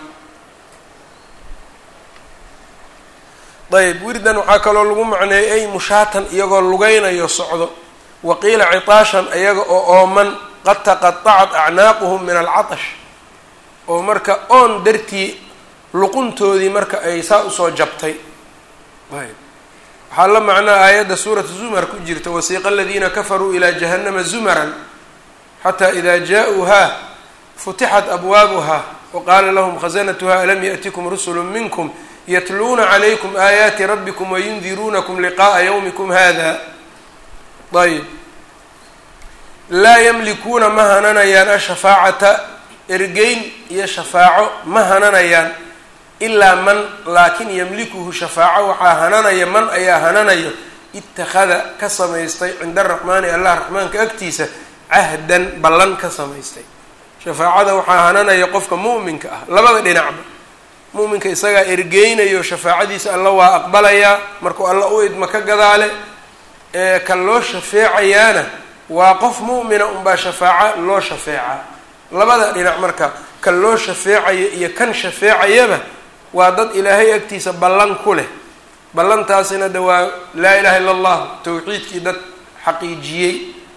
ayb wirdan waxaa kaloo lagu macneeyay ay mushaatan iyagoo lugaynayo socdo waqiila citaashan iyaga oo ooman qad taqatacat acnaaquhum min alcatash oo marka oon dartii luquntoodii marka ay saa usoo jabtay ayb waxaa la macnaa aayadda suurata zumar ku jirta wasiiqa aladiina kafaruu ilaa jahannama zumaran xataa ida jaa-uuhaa futixat abwaabuha waqaala lahum khazanatuha alam yaأtikum rusulu minkum yatluuna calaykum aayaati rabbikum wayundiruunakum liqa'a yawmikum hada ayb laa yamlikuuna ma hananayaan ashafaacata ergeyn iyo shafaaco ma hananayaan ilaa man laakin yamlikuhu shafaaco waxaa hananaya man ayaa hananayo ittakhada ka samaystay cinda araxmaani allah raxmaanka agtiisa cahdan ballan ka samaystay shafaacada waxaa hananaya qofka mu'minka ah labada dhinacba mu'minka isagaa ergeynayo shafaacadiisa alla waa aqbalayaa markuu alla u idma ka gadaale ee kan loo shafeecayaana waa qof mu'mina unbaa shafaaca loo shafeecaa labada dhinac marka kan loo shafeecayo iyo kan shafeecayaba waa dad ilaahay agtiisa ballan ku leh ballantaasina de waa laa ilaha illa allah tawxiidkii dad xaqiijiyey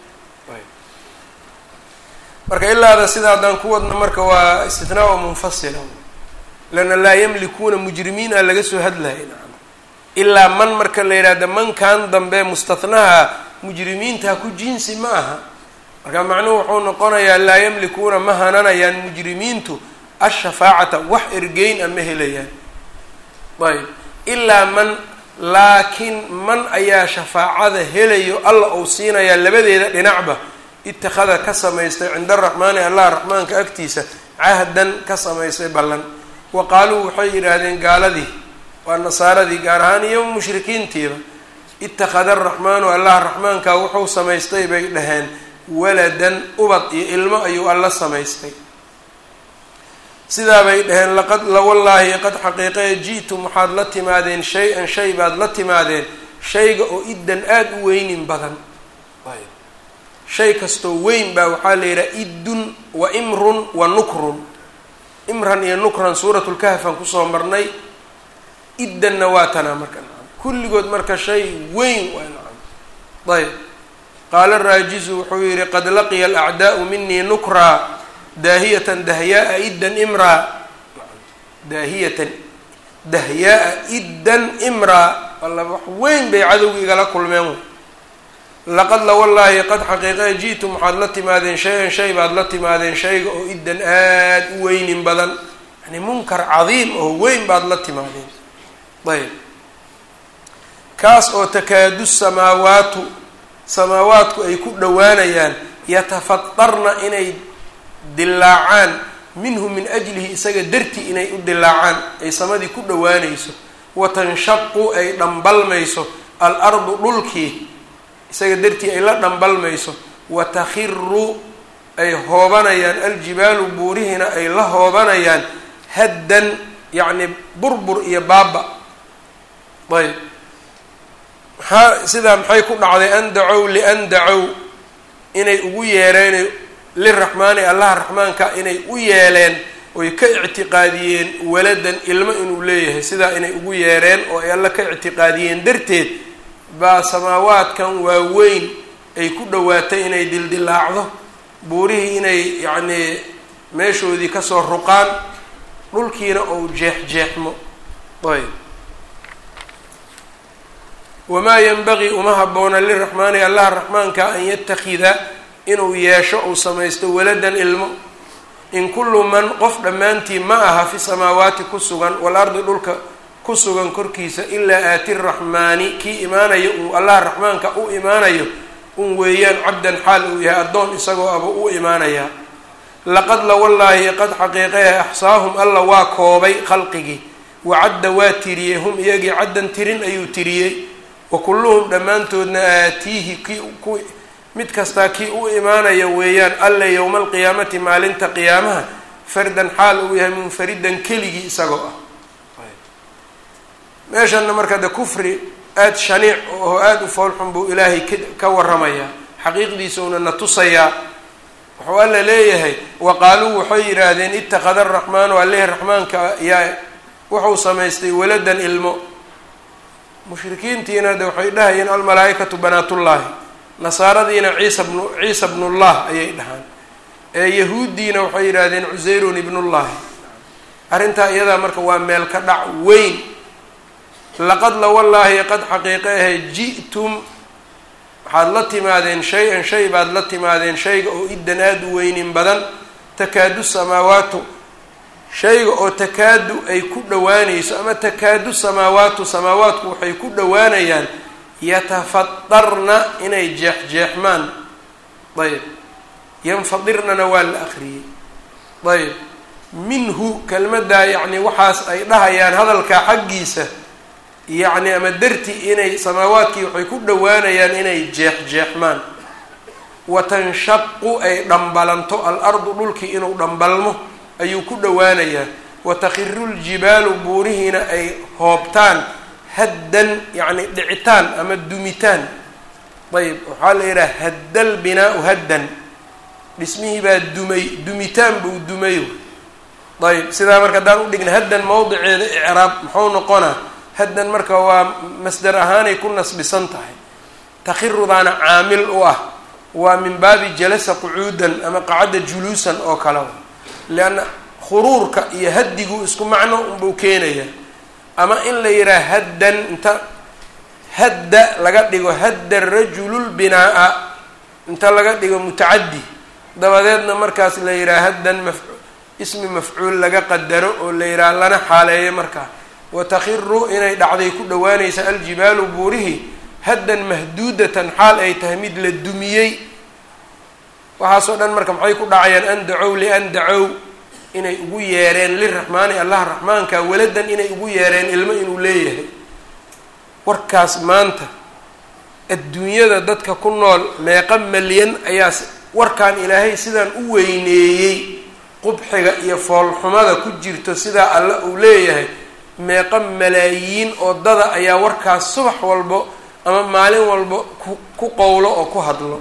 marka ilaada sida haddaan ku wadno marka waa istithnaa munfasila leanna laa yamlikuuna mujrimiina laga soo hadlaya nacam ilaa man marka la yidhahda mankan dambe mustathnaha mujrimiinta ku jinsi ma aha marka macnuhu wuxuu noqonayaa laa yamlikuuna ma hananayaan mujrimiintu ashafaacata wax ergeyn a ma helayaan ayb ilaa man laakiin man ayaa shafaacada helayo alla uu siinayaa labadeeda dhinacba itakhada ka samaystay cinda araxmaani allah raxmaanka agtiisa cahdan ka samaystay ballan wa qaaluu waxay yidhaahdeen gaaladii waa nasaaradii gaar ahaan iyo mushrikiintiiba itakhada araxmaanu allah raxmaanka wuxuu samaystay bay dhaheen waladan ubad iyo ilmo ayuu alla samaystay sidaa bay dhaheen laqad lawallaahi qad xaqiiqee ji'tum waxaad la timaadeen shay-an shay baad la timaadeen shayga oo iddan aada u weynin badan shay kastoo weyn baa waxaa la yidhaha iddun wa imrun wa nukrun imran iyo nukran suuratlkahfaan kusoo marnay iddanna waa tanaa marka kulligood marka shay weyn waa nacam ayb qaala raajizu wuxuu yihi qad laqiya alacdaa'u minii nukraa daahiyatan dahyaaa iddan imraa daahiyatan dahyaaa iddan imraa alla wax weyn bay cadowga igala kulmeen laqad la wallaahi qad xaqiiqe ji'tum waxaad la timaadeen shay-an shay baad la timaadeen shayga oo iddan aada u weynin badan yani munkar cadiim oo weyn baad la timaadeen ayb kaas oo takaadu samaawaatu samaawaadku ay ku dhowaanayaan yatafatarna inay dilaacaan minhu min ajlihi isaga dartii inay u dilaacaan ay samadii ku dhowaanayso watanshaqu ay dhambalmayso al ardu dhulkii isaga dartii ay la dhambalmayso wa takhiru ay hoobanayaan aljibaalu buurihiina ay la hoobanayaan haddan yacni burbur iyo baaba ayb maxaa sidaa maxay ku dhacday an dacow lian dacow inay ugu yeereen liraxmaani allaha raxmaanka inay u yeeleen oy ka ictiqaadiyeen waladan ilmo inuu leeyahay sidaa inay ugu yeereen oo ay alla ka ictiqaadiyeen darteed baa samaawaadkan waaweyn ay ku dhowaatay inay dildilaacdo buurihii inay yacnii meeshoodii kasoo ruqaan dhulkiina ou jeexjeexmo ayb wamaa yanbagii uma habboona liraxmaani allaha raxmaanka an yatakida inuu yeesho uu samaysto waladan ilmo in kullu man qof dhammaantii ma aha fi samaawaati ku sugan walardi dhulka ku sugan korkiisa ilaa aati raxmaani kii imaanayo uu allaha raxmaanka u imaanayo un weeyaan cabdan xaal uu yahay addoon isagoo aba u imaanayaa laqad la wallaahi qad xaqiiqahe axsaahum alla waa koobay khalqigii wacadda waa tiriyey hum iyagii caddan tirin ayuu tiriyey wa kulluhum dhammaantoodna aatiihi kii ku mid kastaa kii u imaanaya weeyaan alle yowma alqiyaamati maalinta qiyaamaha fardan xaal uu yahay munfaridan keligii isagoo ah meeshanna marka de kufri aada shaniic oo aada u foolxun buu ilaahay k ka waramayaa xaqiiqdiisuuna na tusayaa wuxuu alla leeyahay wa qaaluu waxay yidhaahdeen ittakhada araxmaanu alleh raxmaanka yaa wuxuu samaystay waladan ilmo mushrikiintiina de waxay dhahayeen almalaaikatu banaatullaahi nasaaradiina ciisa bnu ciisa bnullah ayay dhahaan ee yahuuddiina waxay yidhaahdeen cuseyrun ibnullahi arrintaa iyadaa marka waa meel ka dhac weyn laqad la wallaahi qad xaqiiqe ahe ji'tum waxaad la timaadeen shay-an shay baad la timaadeen shayga oo iddan aada u weynin badan takaadu samaawaatu shayga oo takaadu ay ku dhowaanayso ama takaadu samaawaatu samaawaatku waxay ku dhowaanayaan yatafadarna inay jeexjeexmaan ayb yanfadirnana waa la akriyey ayb minhu kelmaddaa yacni waxaas ay dhahayaan hadalkaa xaggiisa yacni ama darti inay samaawaadkii waxay ku dhowaanayaan inay jeexjeexmaan wa tanshaqu ay dhambalanto al-ardu dhulkii inuu dhambalmo ayuu ku dhowaanayaa wa takhiru ljibaalu buurihiina ay hoobtaan haddan yacni dhicitaan ama dumitaan ayb waxaa la yidhaha haddal binaau haddan dhismihii baa dumay dumitaan buu dumay ayb sidaa marka haddaan udhigna haddan mawdiceeda icraab muxuu noqonaa haddan marka waa masdar ahaanay ku nasbisan tahay takhirudaana caamil u ah waa min baabi jalasa qucuudan ama qacadda juluusan oo kale lianna khuruurka iyo haddigu isku macno unbuu keenaya ama in la yidhaha haddan inta hadda laga dhigo hadda rajululbinaa-a inta laga dhigo mutacaddi dabadeedna markaas la yidhaha haddan maf ismi mafcuul laga qadaro oo la yidhaha lana xaaleeyo markaa watakhiru inay dhacday ku dhowaanaysa aljibaalu buurihi haddan mahduudatan xaal ay tahay mid la dumiyey waxaasoo dhan marka maxay ku dhacayaan an dacow lian dacow inay ugu yeereen liraxmaani allaha raxmaanka waladan inay ugu yeereen ilmo inuu leeyahay warkaas maanta adduunyada dadka ku nool meeqa malyan ayaa warkan ilaahay sidaan u weyneeyey qubxiga iyo foolxumada ku jirto sidaa alle uu leeyahay meeqa malaayiin oo dada ayaa warkaas subax walbo ama maalin walbo ku ku qowlo oo ku hadlo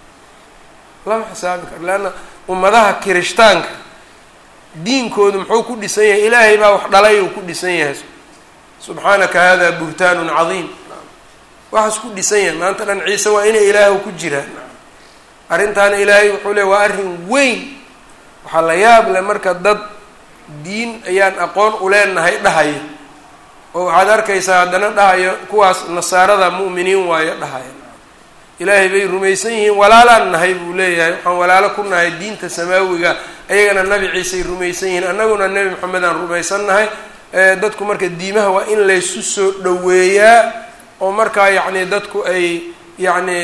lama xisaabi karo leanna ummadaha kirishtaanka diinkoodu muxuu ku dhisan yahay ilaahay baa wax dhalay uu ku dhisan yahay subxaanaka hada buhtaanun cadiim waxaas ku dhisan yahay maanta dhan ciise waa inay ilaahw ku jiraan arrintaana ilaahay wuxuu le waa arrin weyn waxaa la yaab leh marka dad diin ayaan aqoon uleenahay dhahayo oo waxaad arkaysaa haddana dhahayo kuwaas nasaarada mu'miniin waayo dhahayo ilaahay bay rumaysan yihiin walaalaan nahay buu leeyahay waxaan walaalo ku nahay diinta samaawiga ayagana nabi ciisay rumaysan yihiin annaguna nebi maxamed aan rumaysan nahay dadku marka diimaha waa in laysu soo dhoweeyaa oo markaa yacni dadku ay yacni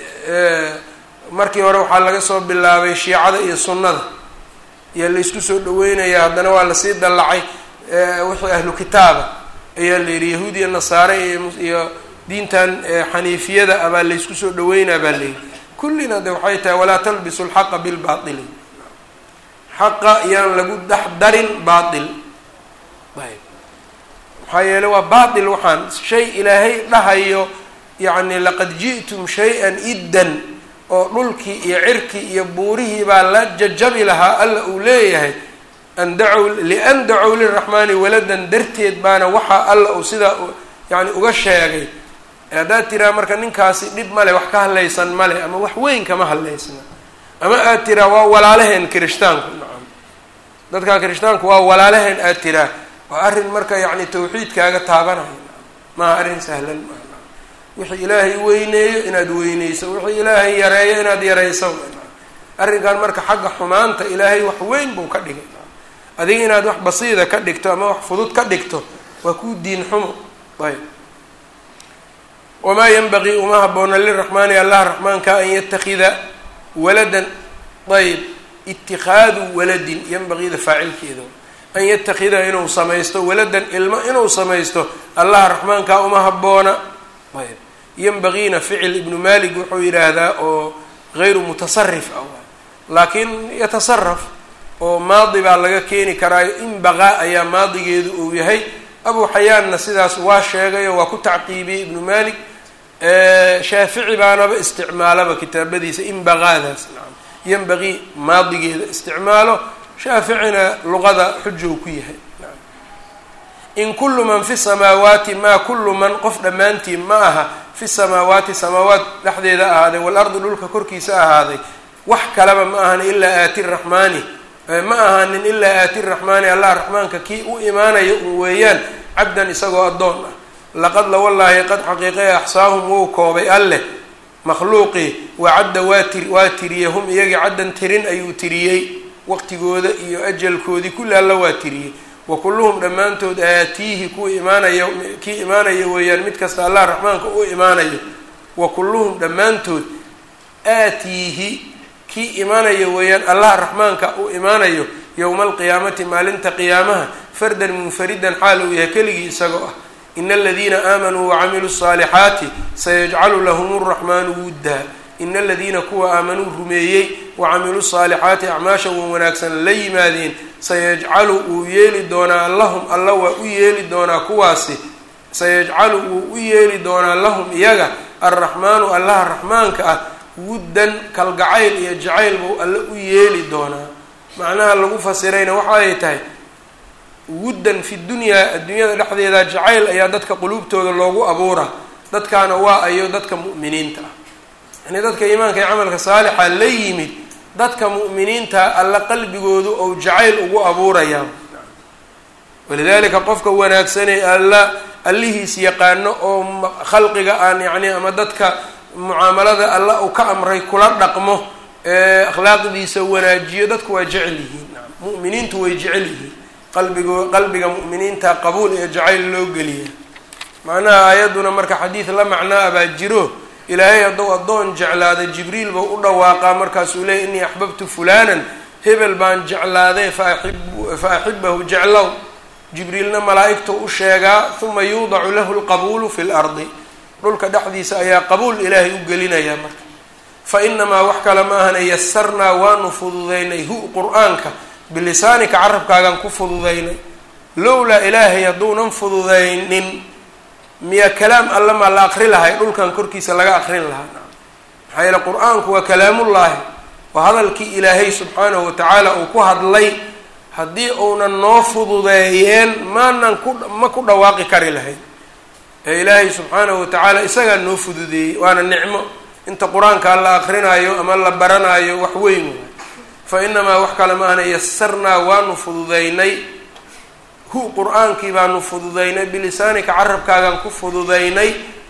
markii hore waxaa laga soo bilaabay shiicada iyo sunnada ayaa laysku soo dhaweynayaa haddana waa lasii dallacay wixii ahlu kitaaba ayaa la yidhi yahuud iyo nasaare iyo diintan xaniifiyada abaa laysku soo dhaweynaa baa leeyihi kullina de waxay tahay walaa talbisu lxaqa bilbaili xaqa yaan lagu dhex darin baail ayb maxaa yeele waa baail waxaan shay ilaahay dhahayo yacni laqad ji'tum shay-an iddan oo dhulkii iyo cirkii iyo buurihii baa la jajabi lahaa alla uu leeyahay an dacow lian dacow liraxmaani waladan darteed baana waxaa alla uu sidaa yani uga sheegay haddaad tiraa marka ninkaasi dhib male wax ka hadlaysan male ama wax weyn kama hadlaysna ama aad tiraa waa walaalaheen kirishtaanku nacam dadkaa kirishtaanku waa walaalaheen aad tiraa waa arrin marka yacni tawxiidkaaga taabanayo maaha arrin sahlan maa wixii ilaahay weyneeyo inaad weyneyso wixii ilaahay yareeyo inaad yareyso arrinkan marka xagga xumaanta ilaahay wax weyn buu ka dhigay adiga inaad wax basiida ka dhigto ama wax fudud ka dhigto waa kuu diin xumo ayb wamaa yanbagii uma haboona liraxmaani allah raxmaanka an yatakida waladan ayb itikaadu waladin yanbagiida faacilkeeda an yatakida inuu samaysto waladan ilmo inuu samaysto allah raxmaankaa uma haboona ayb yanbagiina ficil ibnu malik wuxuu yidhaahdaa oo gayru mutasarif ah laakiin yatasaraf oo maadi baa laga keeni karaayo in baqaa ayaa maadigeedu uu yahay abu xayaanna sidaas waa sheegayo waa ku tacqiibiyey ibnu malik shaafici baanaba isticmaalaba kitaabadiisa in baqaadaas nacam yanbagii maadigeeda isticmaalo shaaficina luqada xujow ku yahay in kullu man fi samaawaati maa kullu man qof dhammaantiin ma aha fi samaawaati samaawaat dhexdeeda ahaaday waalardi dhulka korkiisa ahaaday wax kaleba ma ahan ilaa aati raxmaani ma ahaanin ilaa aati raxmaani allah raxmaanka kii u imaanaya un weeyaan cabdan isagoo addoon ah laqad la wallaahi qad xaqiiqay axsaahum wou koobay alleh makhluuqii wacadda waa tir waa tiriyey hum iyagii caddan tirin ayuu tiriyey waqtigooda iyo ajalkoodii kulli alla waa tiriyey wa kulluhum dhammaantood aatiihi kuwa imaanaya kii imaanaya weeyaan mid kasta allah raxmaanka u imaanayo wa kulluhum dhammaantood aatiihi kii imaanaya weeyaan allah raxmaanka u imaanayo yowma alqiyaamati maalinta qiyaamaha fardan munfaridan xaal uu yahay keligii isagoo ah ina aladiina aamanuu wacamiluu الصaalixaati sayajcalu lahum الraxmaanu wuddaa ina aladiina kuwa aamanuu rumeeyey wacamiluu الصaalixaati acmaasha wan wanaagsan la yimaadeen sayajcalu wuu yeeli doonaa lahum alla waa u yeeli doonaa kuwaasi sayajcalu wuu u yeeli doonaa lahum iyaga alraxmaanu allaha raxmaanka ah wuddan kalgacayl iyo jacayl buu alle u yeeli doonaa macnaha lagu fasirayna waxa ay tahay wuddan fi dunyaa adduunyada dhexdeeda jacayl ayaa dadka quluubtooda loogu abuura dadkaana waa ayo dadka mu'miniinta ah yani dadka iimaanka iyo camalka saalixa la yimid dadka mu'miniinta alla qalbigoodu ou jacayl ugu abuurayaa walidaalika qofka wanaagsanee alla allihiis yaqaano oo khalqiga aan yacni ama dadka mucaamalada alla uu ka amray kula dhaqmo ee akhlaaqdiisa wanaajiyo dadku waa jecel yihiin mu'miniintu way jecel yihiin qalbigo qalbiga mu'miniinta qabuul iyo jacayl loo geliya macnaha aayadduna marka xadiid la macnaa baa jiro ilaahay hadduu addoon jeclaada jibriil buu u dhawaaqaa markaasuu leeyay innii axbabtu fulanan hebel baan jeclaaday faaib fa axibahu jeclow jibriilna malaa'igtu u sheegaa huma yuudacu lahu lqabuulu fi lardi dhulka dhexdiisa ayaa qabuul ilaahay u gelinayaa marka fa inamaa wax kale ma ahana yasarnaa waanu fududaynay hu qur-aanka bilisaanika carabkaagaan ku fududaynay lowlaa ilaahay hadduunan fududaynin miya kalaam alla maa la aqri lahay dhulkan korkiisa laga aqrin lahaa maxaa yeele qur-aanku waa kalaamullaahi waa hadalkii ilaahay subxaanahu watacaala uu ku hadlay haddii uunan noo fududeeyeen maanan ku ma ku dhawaaqi kari lahayn ee ilaahay subxaanahu watacaala isagaa noo fududeeyey waana nicmo inta qur-aanka la aqrinaayo ama la baranaayo wax weyn waay fa inamaa wax kale ma ahna yasarnaa waanu fududaynay hu qur-aankii baanu fududaynay bilisaanika carabkaagaan ku fududaynay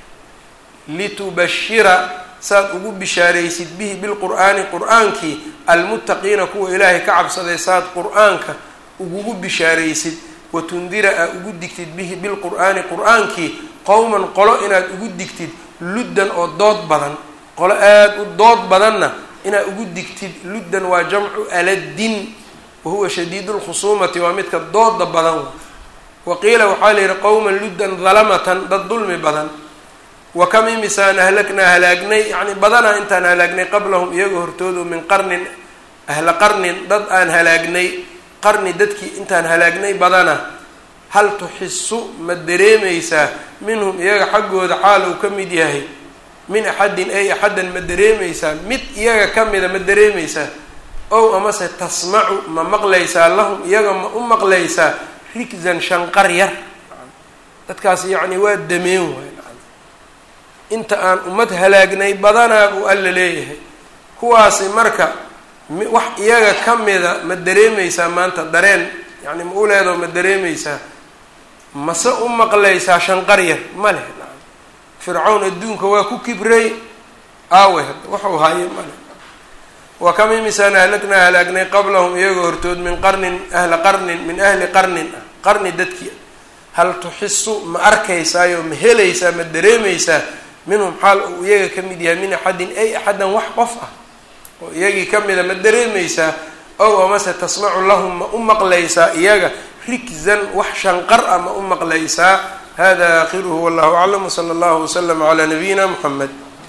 litubashira saad ugu bishaaraysid bihi bilqur'aani qur-aankii almuttaqiina kuwa ilaahay ka cabsaday saad qur-aanka ugugu bishaaraysid watundira aa ugu digtid bihi bilqur'aani qur-aankii qowman qolo inaad ugu digtid luddan oo dood badan qolo aada u dood badanna inaad ugu digtid luddan waa jamcu aladdin wahuwa shadiid lkhusuumati waa midka dooda badan wa qiila waxaa la yihi qowman luddan dalamatan dad dulmi badan wa kam imisaan ahlagnaa halaagnay yacni badanaa intaan halaagnay qablahum iyaga hortoodu min qarnin ahla qarnin dad aan halaagnay qarni dadkii intaan halaagnay badana hal tuxisu ma dareemaysaa minhum iyaga xaggooda xaal uu ka mid yahay min axadin ay axaddan ma dareemaysaa mid iyaga ka mida ma dareemaysaa ow amase tasmacu ma maqlaysaa lahum iyaga ma u maqlaysaa rigzan shanqar yar dadkaas yacni waa dameen waay inta aan ummad halaagnay badanaa buu alla leeyahay kuwaasi marka wax iyaga ka mida ma dareemaysaa maanta dareen yacni ma u leedaho ma dareemaysaa mase u maqlaysaa shanqar yar ma leh nacam fircawn adduunka waa ku kibray aawe hadda waxau haaye ma leh wa kam imisaan ahlagnaa halaagnay qablahum iyaga hortood min qarnin ahla qarnin min ahli qarnin ah qarni dadkii hal tuxisu ma arkaysaayo ma helaysaa ma dareemaysaa minhum xaal uu iyaga ka mid yahay min axadin ay axaddan wax qof ah oo iyagii ka mida ma dareemaysaa ow amase tasmacu lahum ma u maqlaysaa iyaga rigzan wax shanqar ah ma u maqlaysaa hada aakhiruhu wallahu aclam wsala allahu waslama calaa nabiyina muxamed